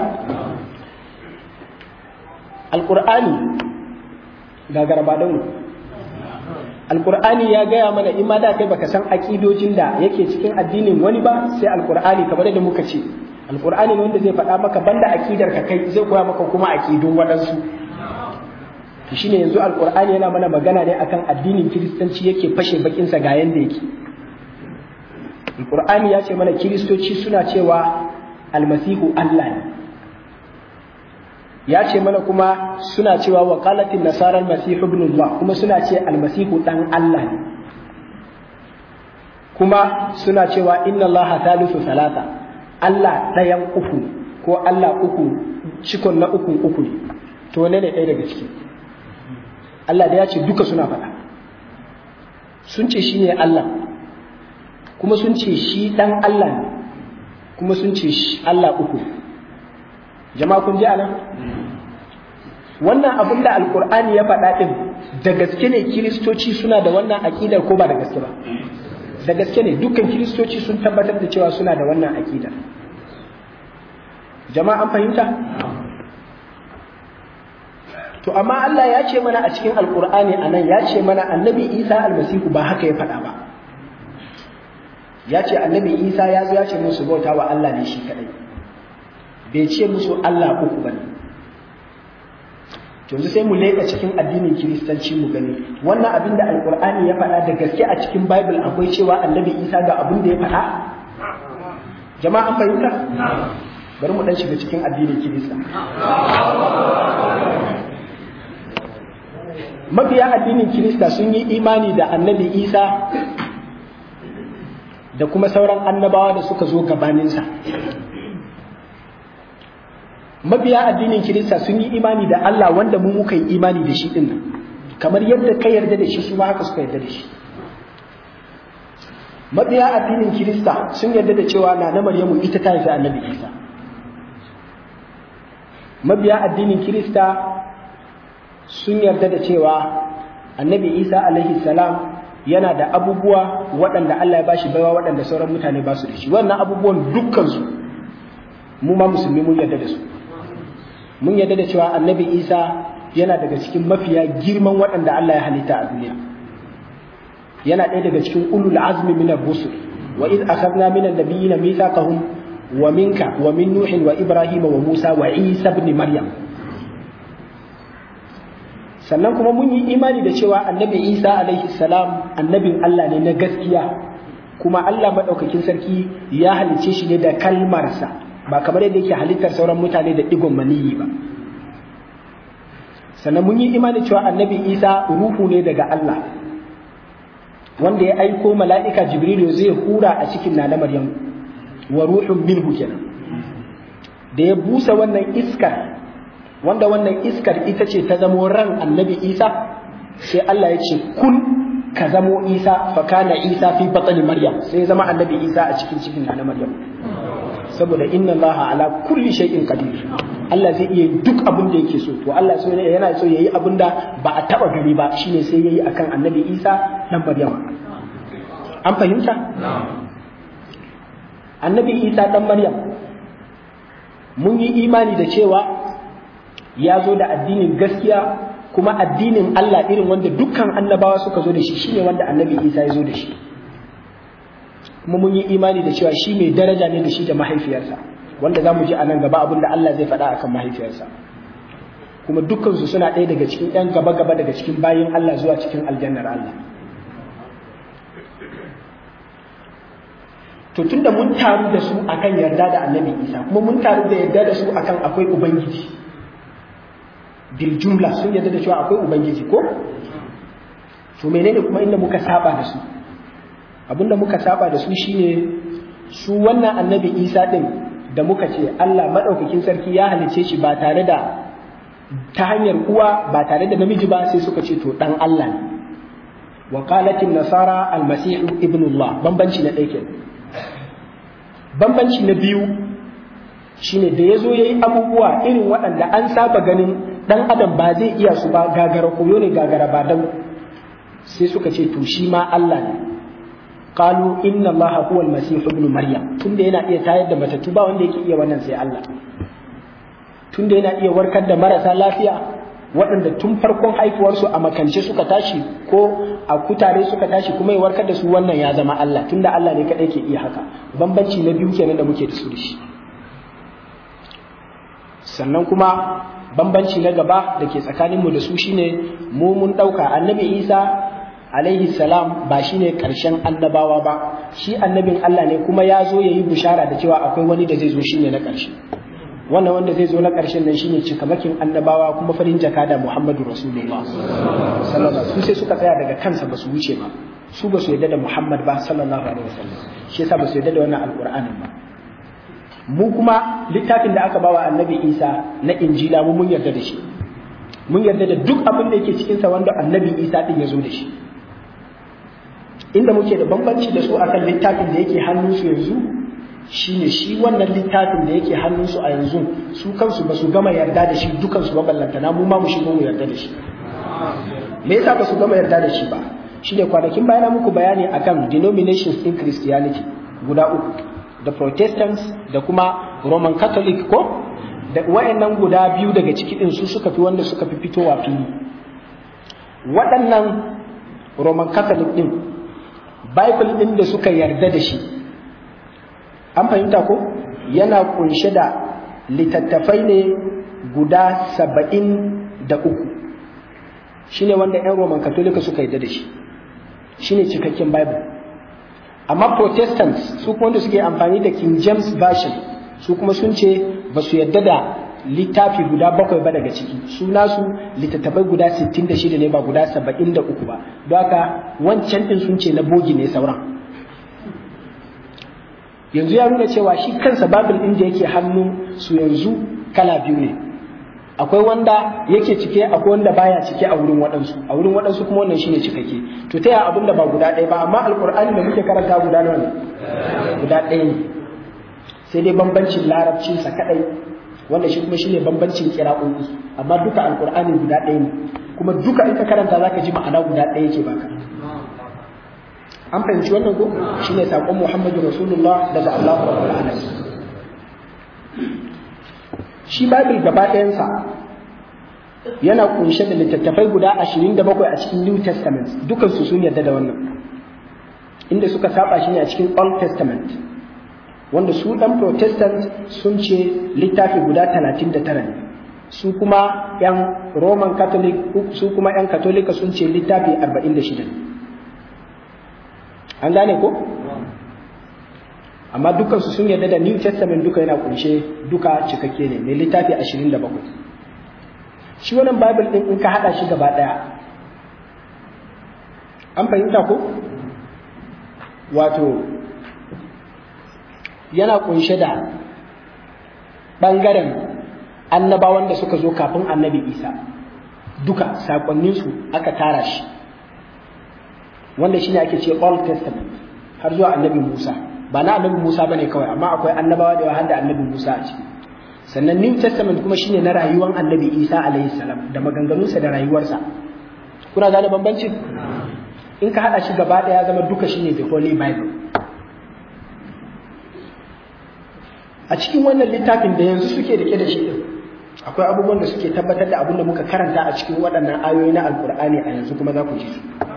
alqur'ani gagara ba dawo alqur'ani ya gaya mana in ma da kai baka san akidojin da yake cikin addinin wani ba sai alqur'ani kamar da muka ce alqur'ani ne wanda zai faɗa maka banda akidar ka kai zai koya maka kuma akidun waɗansu to shine yanzu alqur'ani yana mana magana ne akan addinin kiristanci yake fashe bakin sa ga yanda yake alqur'ani ya ce mana kiristoci suna cewa almasihu Allah ne ya ce mana kuma suna cewa wa qalatin nasara almasihu ibn Allah kuma suna ce almasihu dan Allah ne kuma suna cewa inna Allah thalithu salata Allah ɗayan uku ko Allah uku cikon na uku uku ne to wane ne ɗaya daga ciki Allah da ya ce duka suna faɗa sun ce shi ne Allah kuma sun ce shi ɗan Allah ne kuma sun ce shi Allah uku jama'a kun ji anan wannan abin da alkur'ani ya faɗa ɗin da gaske ne kiristoci suna da wannan aƙidar ko ba da gaske ba da gaske ne dukkan kiristoci sun tabbatar da cewa suna da wannan aƙidar jama'a an fahimta to amma Allah ya ce mana a cikin alkur'ani a nan ya ce mana annabi isa almasihu ba haka ya faɗa ba ya ce annabi isa ya zo ya ce musu bauta wa Allah ne shi kaɗai bai ce musu Allah uku ba ne yanzu sai mu leƙa cikin addinin kiristanci mu gani wannan abin da alkur'ani ya faɗa da gaske a cikin bible akwai cewa annabi isa ga abin da ya faɗa jama'a an fahimta bari mu dan shiga cikin addinin kirista mabiya addinin kirista sun yi imani da annabi isa da kuma sauran annabawa da suka zo gabaninsa mabiya addinin kirista sun yi imani da Allah wanda mu muka yi imani da shi din nan kamar yadda ka yarda da shi su ma haka suka yarda da shi mabiya addinin kirista sun yarda da cewa na na maryamu ita ta haifi annabi isa mabiya addinin kirista sun yarda da cewa annabi isa alaihi salam yana da abubuwa waɗanda Allah ya bashi baiwa waɗanda sauran mutane ba su da shi wannan abubuwan dukkansu mu ma musulmi mun yarda da su mun yarda da cewa annabi isa yana daga cikin mafiya girman waɗanda Allah ya halitta a duniya yana ɗaya daga cikin ulul azmi min ar-rusul wa id akhadna min an-nabiyyina mithaqahum wa minka wa min nuhin wa ibrahima wa musa wa isa ibn maryam sannan kuma mun yi imani da cewa annabi isa alaihi salam annabin Allah ne na gaskiya kuma Allah madaukakin sarki ya halice shi ne da kalmarsa ba kamar yadda yake halittar sauran mutane da digon maniyi ba sannan mun yi imani cewa annabi isa ruhu ne daga Allah wanda ya aiko mala'ika jibrilu zai hura a cikin na maryam wa ruhun minhu kenan da ya busa wannan iskar wanda wannan iskar ita ce ta zamo ran annabi isa sai Allah ya ce kun ka zamo isa fa kana isa fi batni maryam sai ya zama annabi isa a cikin cikin na maryam saboda inna Allah ala kulli shay'in qadir Allah zai iya duk abin da yake so to Allah so yana so yayi abin da ba a taba gani ba shine sai yayi akan annabi isa dan maryam an fahimta annabi isa dan maryam mun yi imani da cewa ya zo da addinin gaskiya kuma addinin Allah irin wanda dukkan annabawa suka zo da shi shine wanda annabi Isa ya zo da shi kuma mun yi imani da cewa shi mai daraja ne da shi da mahaifiyarsa wanda za mu ji a nan gaba abin da Allah zai faɗa akan mahaifiyarsa kuma dukkansu suna ɗaya daga cikin ‘yan gaba-gaba daga cikin bayin Allah zuwa cikin aljannar Allah to tunda mun taru da su akan yarda da annabi Isa kuma mun taru da yarda da su akan akwai ubangiji bil jumla sun yarda da cewa akwai ubangiji ko to menene kuma inda muka saba da su abinda muka saba da su shine su wannan annabi isa din da muka ce Allah madaukakin sarki ya halice shi ba tare da ta hanyar uwa ba tare da namiji ba sai suka ce to dan Allah ne wa qalatin nasara almasihu ibnullah bambanci na ɗaya kenan bambanci na biyu shine da ya zo ya yi abubuwa irin waɗanda an saba ganin ɗan adam ba zai iya su ba gagara koyo ne gagara ba dan sai suka ce to shi ma Allah ne qalu inna allaha huwa almasih ibn maryam tunda yana iya tayar da matattu ba wanda yake iya wannan sai Allah tunda yana iya warkar da marasa lafiya waɗanda tun farkon haifuwarsu a makance suka tashi ko a kutare suka tashi kuma ya warkar da su wannan ya zama Allah tunda Allah ne kaɗai ke iya haka bambanci na biyu kenan da muke da su da shi sannan kuma bambanci na gaba da ke tsakaninmu da su shine mu mun ɗauka annabi isa alaihi salam ba shine ƙarshen annabawa ba shi annabin Allah ne kuma ya zo ya yi bushara da cewa akwai wani da zai zo shine na ƙarshe wannan wanda zai zo na ƙarshen nan shine cikamakin annabawa kuma farin jaka da Muhammadu Rasulullah sallallahu alaihi sai suka tsaya daga kansa ba su wuce ba su ba su yarda da Muhammad ba sallallahu alaihi wasallam shi yasa ba su yarda da wannan alqur'anin ba mu kuma littafin da aka bawa annabi Isa na injila mu mun yarda da shi mun yarda da duk abin da yake cikin sa wanda annabi Isa din ya zo da shi inda muke da bambanci da su akan littafin da yake hannunsu yanzu shine shi wannan littafin da yake hannunsu a yanzu su kansu ba su gama yarda da shi dukansu ba ballantana mu ma mu shigo mu yarda da shi me yasa ba su gama yarda da shi ba shine kwanakin bayana muku bayani akan denominations in Christianity guda uku da Protestants da kuma Roman Catholic ko da wayannan guda biyu daga ciki din su suka fi wanda suka fi fitowa fili waɗannan Roman Catholic din Bible din da suka yarda da shi an fahimta ko yana kunshe da littattafai ne guda saba'in da uku shine wanda 'yan roman katolika suka yarda da shi shine cikakken bible amma protestants su kuma wanda suke amfani da king james version su kuma sun ce ba su yarda da littafi guda bakwai ba daga ciki su nasu littattafai guda 66 ne ba guda 73 ba don haka wancan din sun ce na bogi ne sauran yanzu ya nuna cewa shi kansa babul ɗin da yake hannu su yanzu kala biyu ne akwai wanda yake cike akwai wanda baya cike a wurin waɗansu a wurin waɗansu kuma wannan shine cikakke to ta yaya abin da ba guda ɗaya ba amma alƙur'ani da muke karanta guda nawa ne guda ɗaya ne sai dai bambancin larabcinsa kaɗai wanda shi kuma shine bambancin kira'o'i amma duka alƙur'ani guda ɗaya ne kuma duka in ka karanta zaka ji ma'ana guda ɗaya yake baka an fahimci wannan ko shine sakon Muhammadu Rasulullah daga Allah Rabbul Alamin shi Bible gaba ɗayansa yana kunshe da littattafai guda 27 a cikin New Testament dukan su sun yarda da wannan inda suka saba shi ne a cikin Old Testament wanda su dan Protestant sun ce littafi guda 39 ne su kuma yan Roman Catholic su kuma yan Katolika sun ce littafi 46 ne an gane ko amma dukansu sun yarda da new testament duka yana kunshe duka cikakke ne mai littafi 27 shi wannan bible din in ka hada shi gaba daya an fahimta ko wato yana kunshe da bangaren annabawan da suka zo kafin annabi isa duka sakonninsu aka tara shi wanda shine ake ce Old Testament har zuwa annabi Musa ba na annabi Musa bane kawai amma akwai annabawa da har da annabi Musa a ciki sannan New Testament kuma shine na rayuwar annabi Isa alaihi salam da maganganunsa da rayuwarsa kuna gane bambanci in ka hada shi gaba daya zama duka shine the Holy Bible a cikin wannan littafin da yanzu suke rike da shi din akwai abubuwan da suke tabbatar da abin da muka karanta a cikin waɗannan ayoyi na alkur'ani a yanzu kuma za ku ji su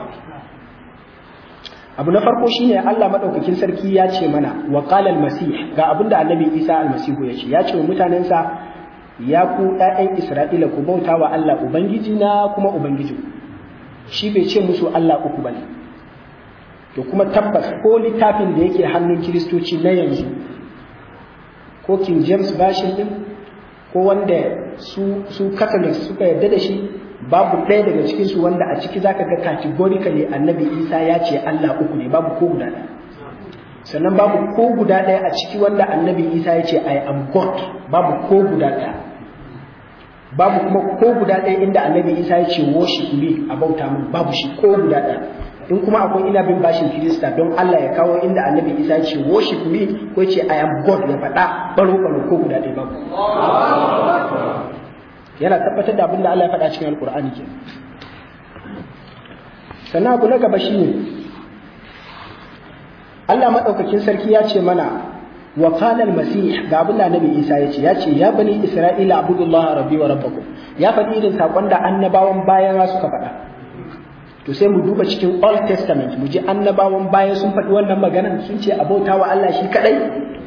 abu na farko shine Allah madaukakin sarki ya ce mana wa qala al-masih ga abinda annabi Isa al-masihu ya ce ya ce wa mutanensa ya ku ɗayan Isra'ila ku bauta wa Allah ubangiji na kuma ubangiji shi bai ce musu Allah uku bane to kuma tabbas ko littafin da yake hannun kiristoci na yanzu ko King James version din ko wanda su su Catholics suka yarda da shi babu ɗaya daga cikin su wanda a ciki zaka ga categorically annabi Isa ya ce Allah uku ne babu ko guda ɗaya sannan babu ko guda ɗaya a ciki wanda annabi Isa ya ce I am God babu ko guda ɗaya babu kuma ko guda ɗaya inda annabi Isa ya ce worship me a bauta min babu shi ko guda ɗaya in kuma akwai ina bin bashin Kirista don Allah ya kawo inda annabi Isa ya ce worship me ko ya ce I am God ya faɗa baro baro ko guda ɗaya babu yana tabbatar da abin da Allah ya faɗa cikin Alƙur'ani ke sannan abu na gaba shine Allah maɗaukakin sarki ya ce mana wa qala al-masih ga abin da Annabi Isa ya ce ya ce ya bani Isra'ila abudullaha rabbi wa rabbakum ya faɗi irin sakon da annabawan bayan suka faɗa to sai mu duba cikin Old Testament mu ji annabawan baya sun faɗi wannan maganar sun ce abauta wa Allah shi kadai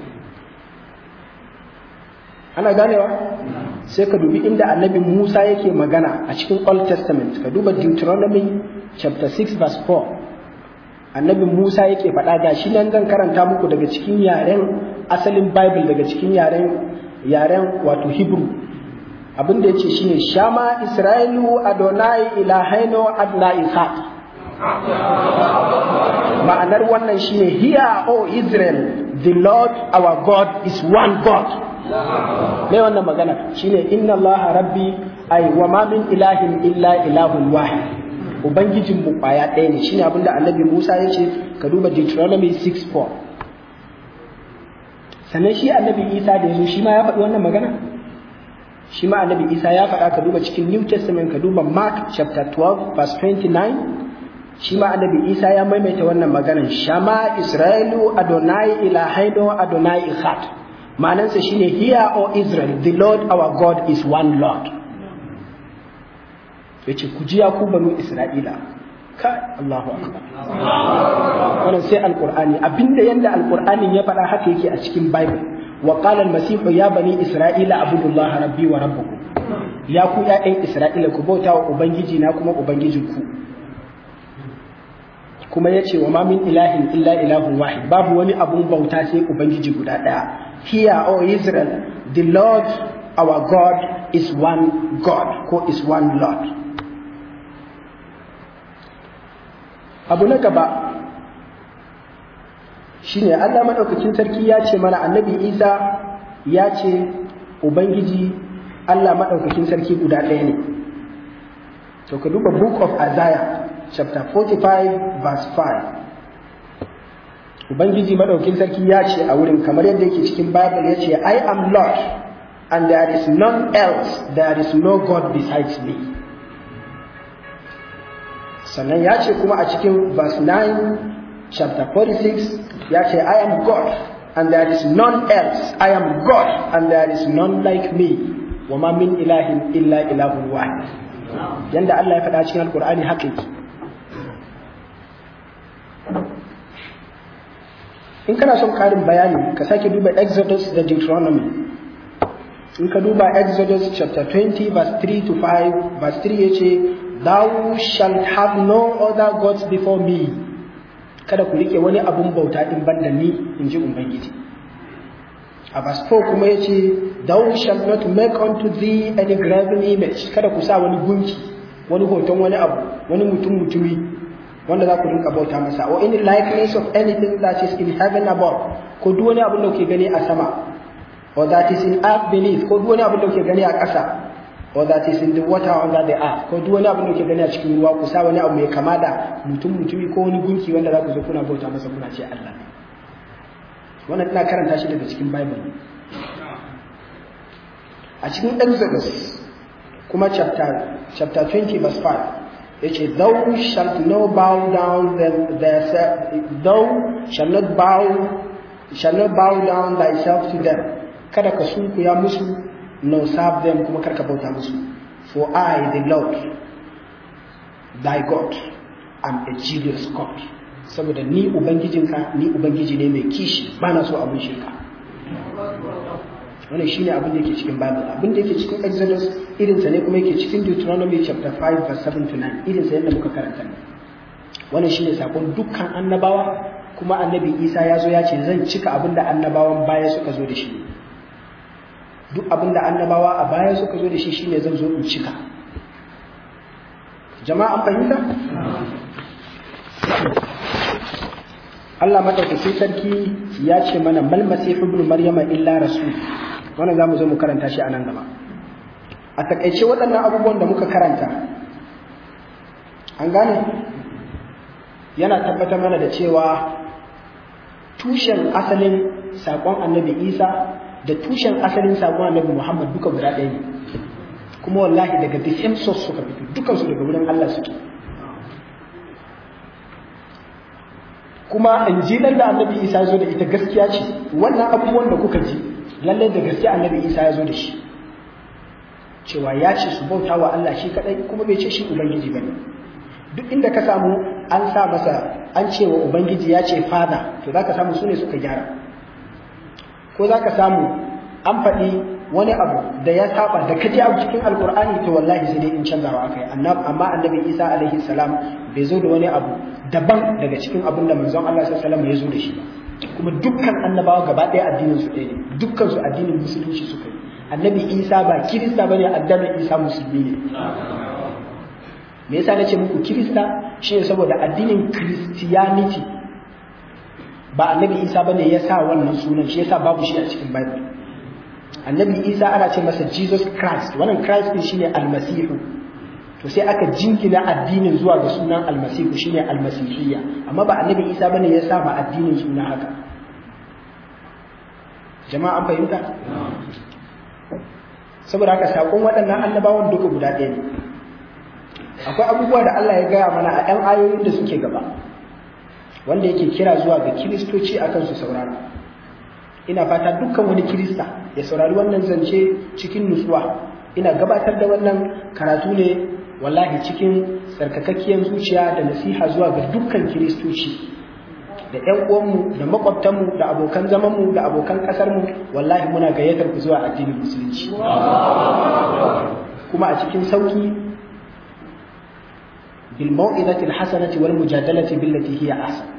ana ganewa sai ka dubi inda annabi Musa yake magana a cikin Old Testament ka duba Deuteronomy chapter 6 verse 4 annabi Musa yake faɗa ga shi nan zan karanta muku daga cikin yaren asalin Bible daga cikin yaren yaren wato Hebrew abin da yace shine Shama Isra'ilu Adonai Ilahaino Adna Ishaq ma'anar wannan shine hear o Israel the Lord our God is one God mai wannan magana shine inna Allah rabbi ay wa ma min ilahin illa ilahun wahid ubangijin mu kwaya ɗaya ne shine abinda annabi Musa ya ce ka duba Deuteronomy 6:4 sannan shi annabi Isa da yazo shi ma ya faɗi wannan magana shi ma annabi Isa ya faɗa ka duba cikin New Testament ka duba Mark chapter 12 verse 29 shi ma annabi Isa ya maimaita wannan maganar shama Isra'ilu Adonai ilahaino Adonai Echad ma'anansa shine hear o Israel the Lord our God is one Lord yace ku ji ya ku banu Isra'ila kai Allahu akbar wannan sai alqur'ani abinda yanda alqur'anin ya faɗa haka yake a cikin bible wa qala al-masih ya bani isra'ila abudullaha rabbi wa rabbukum ya ku ƴaƴan isra'ila ku bauta wa ubangiji na kuma ubangijinku kuma ya ce wa ma min ilahin illa ilahun wahid babu wani abun bauta sai ubangiji guda ɗaya here o israel the lord our god is one god ko is one lord abu na gaba shine allah maɗaukakin sarki ya ce mana annabi isa ya ce ubangiji allah maɗaukakin sarki guda ɗaya ne to ka duba book of isaiah chapter 45 verse 5 ubangiji madaukin sarki ya ce a wurin kamar yadda yake cikin bible ya ce i am lord and there is none else there is no god besides me sannan ya ce kuma a cikin verse 9 chapter 46 ya ce i am god and there is none else i am god and there is none like me wa ma min ilahin illa ilahun wahid yanda Allah ya faɗa cikin alkur'ani haka yake in kana son ƙarin bayani ka sake duba exodus da deuteronomy in ka duba exodus chapter 20 verse 3 to 5 verse 3 ya ce thou shalt have no other gods before me kada ku rike wani abun bauta in banda ni in ji ubangiji a verse 4 kuma ya ce thou shalt not make unto thee any graven image kada ku sa wani gunki wani hoton wani abu wani mutum mutumi wanda za ku rinka bauta masa or any likeness of anything that is in heaven above ko duk wani abin da kuke gani a sama or that is in earth beneath ko duk wani abin da kuke gani a ƙasa or that is in the water under the earth ko duk wani abin da kuke gani a cikin ruwa ku sa wani abu mai kama da mutum mutumi ko wani gunki wanda za ku zo kuna bauta masa kuna ce Allah wannan ina karanta shi daga cikin bible a cikin exodus kuma chapter chapter 20 verse 5 yace thou shalt no bow down them their thou shall not bow shall not bow down thyself to them kada ka sunkuya musu no serve them kuma karka bauta musu for I the Lord thy God am a jealous God saboda ni ubangijinka ni ubangiji ne mai kishi bana so abun shirka wannan shine abin da yake cikin Bible abin da yake cikin Exodus irin sa ne kuma yake cikin Deuteronomy chapter 5 verse 7 to 9 irin sa yadda muka karanta ne wannan shine sakon dukkan annabawa kuma annabi Isa ya zo ya ce zan cika abin da annabawan baya suka zo da shi duk abin da annabawa a baya suka zo da shi shine zan zo in cika jama'a an fahimta Allah madaukakin sarki ya ce mana mal masihu ibn maryama illa rasul wannan zamu zo mu karanta shi a nan gaba a takaice waɗannan abubuwan da muka karanta an gane yana tabbatar mana da cewa tushen asalin saƙon annabi isa da tushen asalin saƙon annabi muhammad duka guda ɗaya ne kuma wallahi daga the same source suka fito dukansu daga wurin allah suke kuma injilan da annabi isa ya zo da ita gaskiya ce wannan abubuwan da kuka ji lallai da gaskiya annabi isa ya zo da shi cewa ya ce su bauta wa Allah shi kadai kuma bai ce shi ubangiji bane duk inda ka samu an sa masa an ce wa ubangiji ya ce fada to zaka samu sune suka gyara ko zaka samu an faɗi wani abu da ya saba da kaji abu cikin alkur'ani to wallahi sai dai in canzawa akai amma annabi isa alaihi salam bai zo da wani abu daban daga cikin abin da manzon Allah sallallahu alaihi wasallam ya zo da shi kuma dukkan annabawa gaba ɗaya addinin su ɗaya ne dukkan su addinin musulunci suka yi annabi isa ba kirista bane addinin isa musulmi ne me yasa nace muku kirista shine saboda addinin christianity ba annabi isa bane ya sa wannan sunan shi yasa babu shi a cikin bible annabi isa ana ce masa jesus christ wannan christ din shine almasihu to sai aka jinkina addinin zuwa ga sunan almasihu shine almasihiyya amma ba annabi isa bane ya sa ma addinin suna haka jama'a an fahimta saboda haka sakon waɗannan annabawan duka guda ɗaya ne akwai abubuwa da Allah ya gaya mana a ɗan ayoyin da suke gaba wanda yake kira zuwa ga kiristoci akan su saurara ina fata dukkan wani kirista ya saurari wannan zance cikin nutsuwa ina gabatar da wannan karatu ne wallahi cikin tsarkakakkiyar zuciya da nasiha zuwa ga dukkan kiristoci da ƴan uwanmu da makwabtanmu da abokan zamanmu da abokan ƙasarmu wallahi muna gayyatar ku zuwa addinin musulunci kuma a cikin sauki bil mau'izati al hasanati wal mujadalati billati hiya ahsan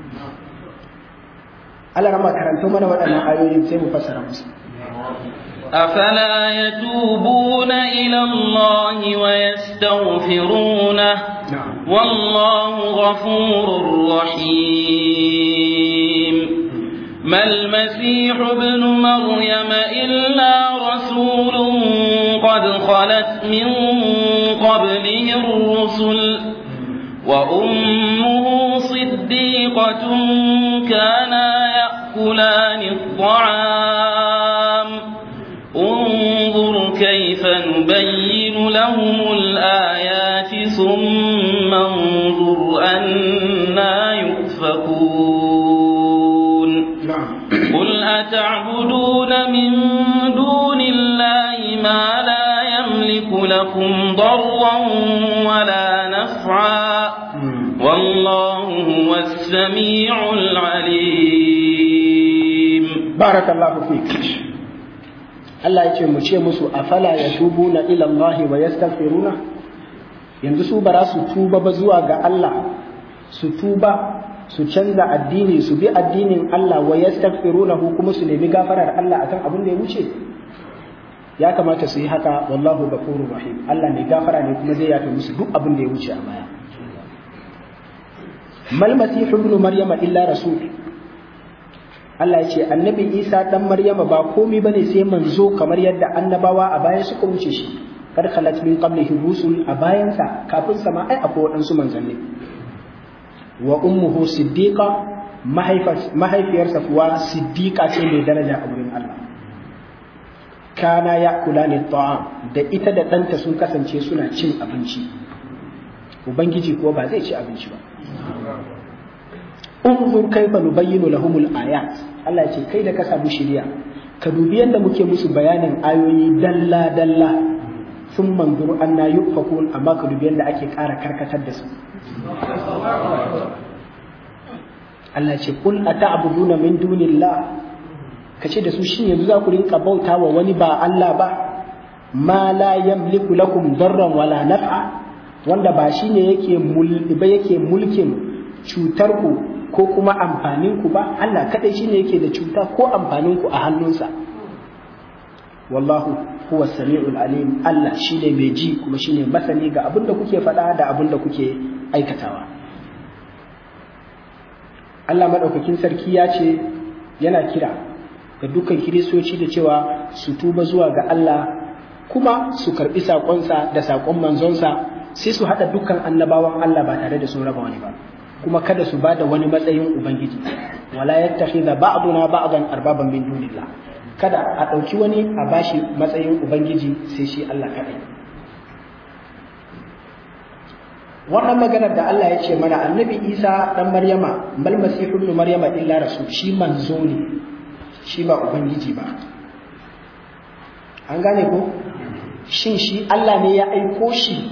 Allah rama karanto mana waɗannan ayoyin sai mu fassara musu أفلا يتوبون إلى الله ويستغفرونه والله غفور رحيم ما المسيح ابن مريم إلا رسول قد خلت من قبله الرسل وأمه صديقة كانا يأكلان الطعام انظر كيف نبين لهم الآيات ثم انظر أنا يؤفكون قل أتعبدون من دون الله ما لا يملك لكم ضرا ولا نفعا والله هو السميع العليم بارك الله فيك Allah ya ce mu ce musu afala ya tubu na ilallahi wa yastaghfiruna yanzu su bara su tuba ba zuwa ga Allah su tuba su canza addini su bi addinin Allah wa yastaghfiruna kuma su nemi gafarar Allah akan abin da ya wuce ya kamata su yi haka wallahu ghafurur rahim Allah ne gafara ne kuma zai yafe musu duk abin da ya wuce a baya mal masihu ibn maryama illa rasul Allah ya ce annabi Isa dan Maryama ba komai bane sai manzo kamar yadda annabawa a baya suka wuce shi kar khalat min qablihi rusul a bayansa kafin sama ai akwai waɗansu manzanni wa ummuhu siddiqa mahaifiyarsa kuwa siddiqa ce mai daraja a wurin Allah kana ya kula ne ta'am da ita da ɗanta sun kasance suna cin abinci ubangiji kuwa ba zai ci abinci ba unzur kaifa nubayyinu lahumul ayat Allah ce kai da ka samu shiriya ka dubi yadda muke musu bayanin ayoyi dalla dalla sun manzuru anna yufakun amma ka dubi yadda ake ƙara karkatar da su Allah ce kul ata'buduna min dunillah kace da su shin yanzu za ku rinka bauta wa wani ba Allah ba ma la yamliku lakum darran wala naf'a wanda ba shine yake ba yake mulkin cutar ku ko kuma amfanin ku ba Allah kadai shine yake da cuta ko amfanin ku a hannunsa wallahu huwa samiul alim Allah shine mai ji kuma shine masani ga abin da kuke faɗa da abin da kuke aikatawa Allah madaukakin sarki ya ce yana kira ga dukkan kiristoci da cewa su tuba zuwa ga Allah kuma su karbi saƙonsa da saƙon manzonsa sai su haɗa dukkan annabawan Allah ba tare da sun raba wani ba kuma kada su bada wani matsayin ubangiji wala yattakhidha ba'duna ba'dan arbaban min dunillah kada a ɗauki wani a bashi matsayin ubangiji sai shi Allah kaɗai wannan maganar da Allah ya ce mana annabi Isa dan Maryama bal masihu ibn Maryama illa rasul shi manzo ne shi ba ubangiji ba an gane ko shin shi Allah ne ya aiko shi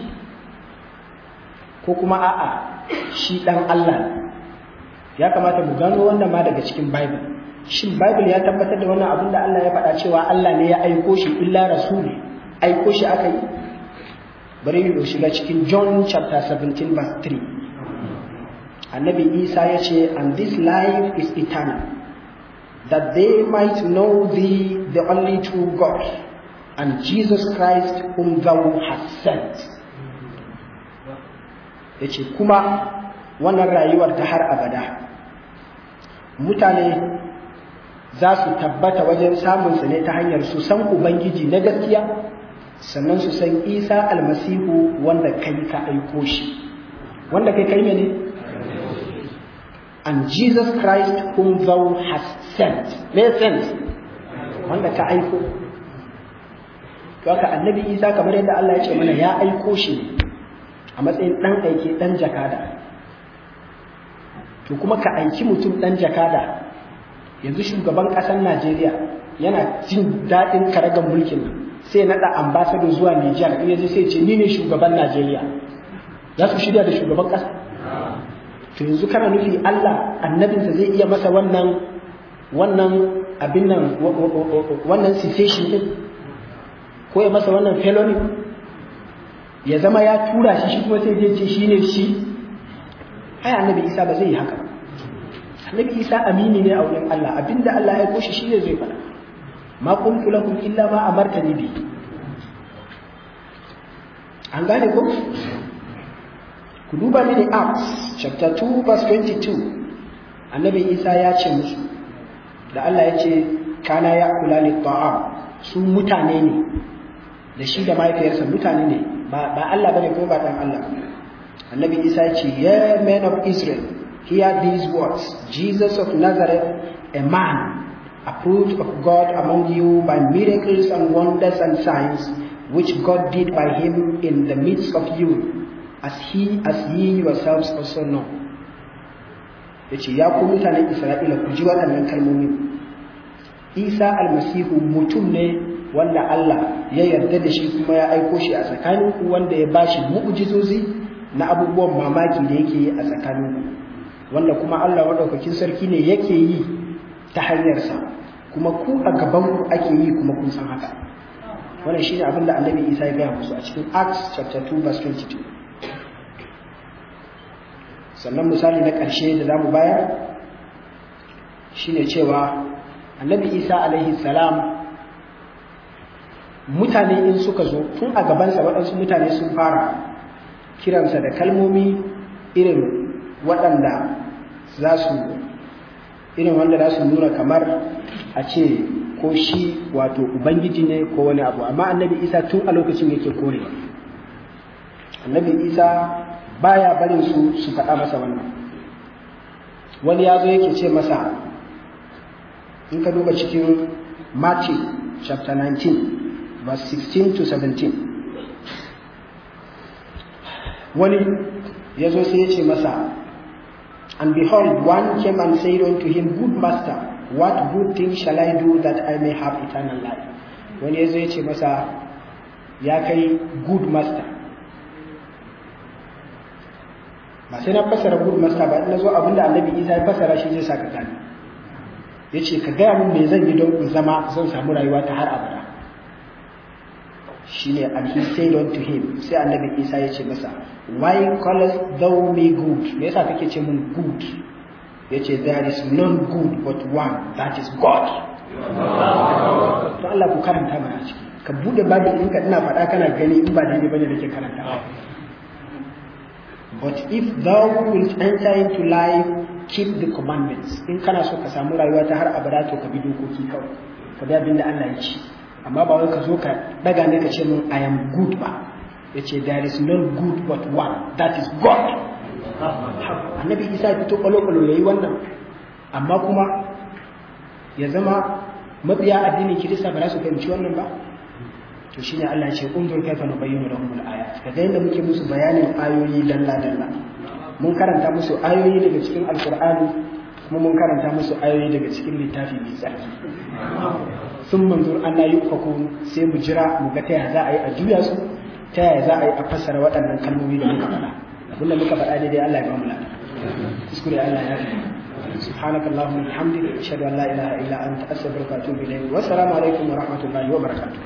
ko kuma a'a shi dan Allah ya kamata mu gano wannan ma daga cikin Bible shin Bible ya tabbatar da wannan abin da Allah ya faɗa cewa Allah ne ya aiko shi illa rasul aiko shi aka yi bari mu shiga cikin John chapter 17 verse 3 annabi Isa ya ce and this life is eternal that they might know thee the only true God and Jesus Christ whom thou hast sent ya ce kuma wannan rayuwar ta har abada mutane za su tabbata wajen samunsa ne ta hanyar su san ubangiji na gaskiya sannan su san isa almasihu wanda kai ka aiko shi wanda kai kai ne and jesus christ whom thou hast sent me sent wanda ka aiko to haka annabi isa kamar yadda allah ya ce mana ya aiko shi ne a matsayin ɗan aike ɗan jakada to kuma ka aiki mutum ɗan jakada yanzu shugaban ƙasar najeriya yana jin daɗin karagar mulkin nan sai naɗa ambasado zuwa nijar in yaje sai ce ni ne shugaban najeriya za su shirya da shugaban ƙasa to yanzu kana nufi allah annabinsa zai iya masa wannan wannan abin nan wannan cessation din ko ya masa wannan felony ya zama ya tura shi shi kuma sai zai ce shi ne shi ai annabi isa ba zai yi haka annabi isa amini ne a wurin Allah abinda Allah ya koshi shi ne zai faɗa ma qultu lakum illa ma amartani bi an gane ko ku duba mini acts chapter 2 verse 22 annabi isa ya ce musu da Allah ya ce kana ya kula li ta'am su mutane ne da shi da mahaifiyarsa mutane ne ba Allah bane ko ba dan Allah annabi isa ya ce ya men of israel hear these words jesus of nazareth a man approved of god among you by miracles and wonders and signs which god did by him in the midst of you as he as ye yourselves also know yace ya ku mutanen isra'ila ku ji waɗannan kalmomi isa almasihu mutum ne wanda Allah ya yarda da shi kuma ya aiko shi a tsakaninku wanda ya bashi mu'jizozi na abubuwan mamaki da yake yi a tsakaninku wanda kuma Allah madaukakin sarki ne yake yi ta hanyarsa kuma ku a gaban ku ake yi kuma kun san haka wannan shine abin da Annabi Isa ya gaya musu a cikin Acts chapter 2 verse 22 sannan misali na ƙarshe da zamu bayar shine cewa Annabi Isa alaihi salam mutane in suka zo tun a gabansa waɗansu mutane sun fara kiransa da kalmomi irin waɗanda za su irin wanda za su nuna kamar a ce ko shi wato ubangiji ne ko wani abu amma annabi isa tun a lokacin yake korewa annabi isa baya barin su su faɗa masa wannan wani ya zo yake ce masa in ka duba cikin Matthew chapter 19 verse 16 to 17 wani ya zo sai ya ce masa and behold one came and said unto him good master what good thing shall I do that I may have eternal life wani ya zo ya ce masa ya kai good master ba sai na fassara good master ba na zo abinda annabi isa ya fassara shi zai saka gani ya ce ka gaya min me zan yi don in zama zan samu rayuwa ta har abada shine and he said unto him sai annabi isa ya ce masa why callest thou me good me yasa kake ce mun good yace there is none good but one that is god to Allah ku karanta mana ciki ka bude bible ɗinka ina faɗa kana gani in ba daidai bane nake karanta but if thou wilt enter into life keep the commandments in kana so ka samu rayuwa ta har abada to ka bi dokoki kawai ka bi abin da Allah ya ce amma ba wai ka zo ka daga ne ka ce mun I am good ba ya ce there is no good but one that is God annabi isa ya fito kwalo-kwalo ya yi wannan amma kuma ya zama mabiya addinin kirista ba za su fahimci wannan ba to shine Allah ya ce unzur kaifa nubayyinu lahum al-ayat kaga yadda muke musu bayanin ayoyi dalla dalla mun karanta musu ayoyi daga cikin alqur'ani kuma mun karanta musu ayoyi daga cikin littafi mai tsarki sun manzur an na yi sai mu jira mu ga ta yaya za a yi a juya su ta yaya za a yi a fassara waɗannan kalmomi da muka faɗa abinda muka faɗa daidai Allah ya ba mu lada kuskure Allah ya fi سبحانك اللهم وبحمدك اشهد ان لا اله الا انت استغفرك واتوب اليك والسلام عليكم ورحمه الله وبركاته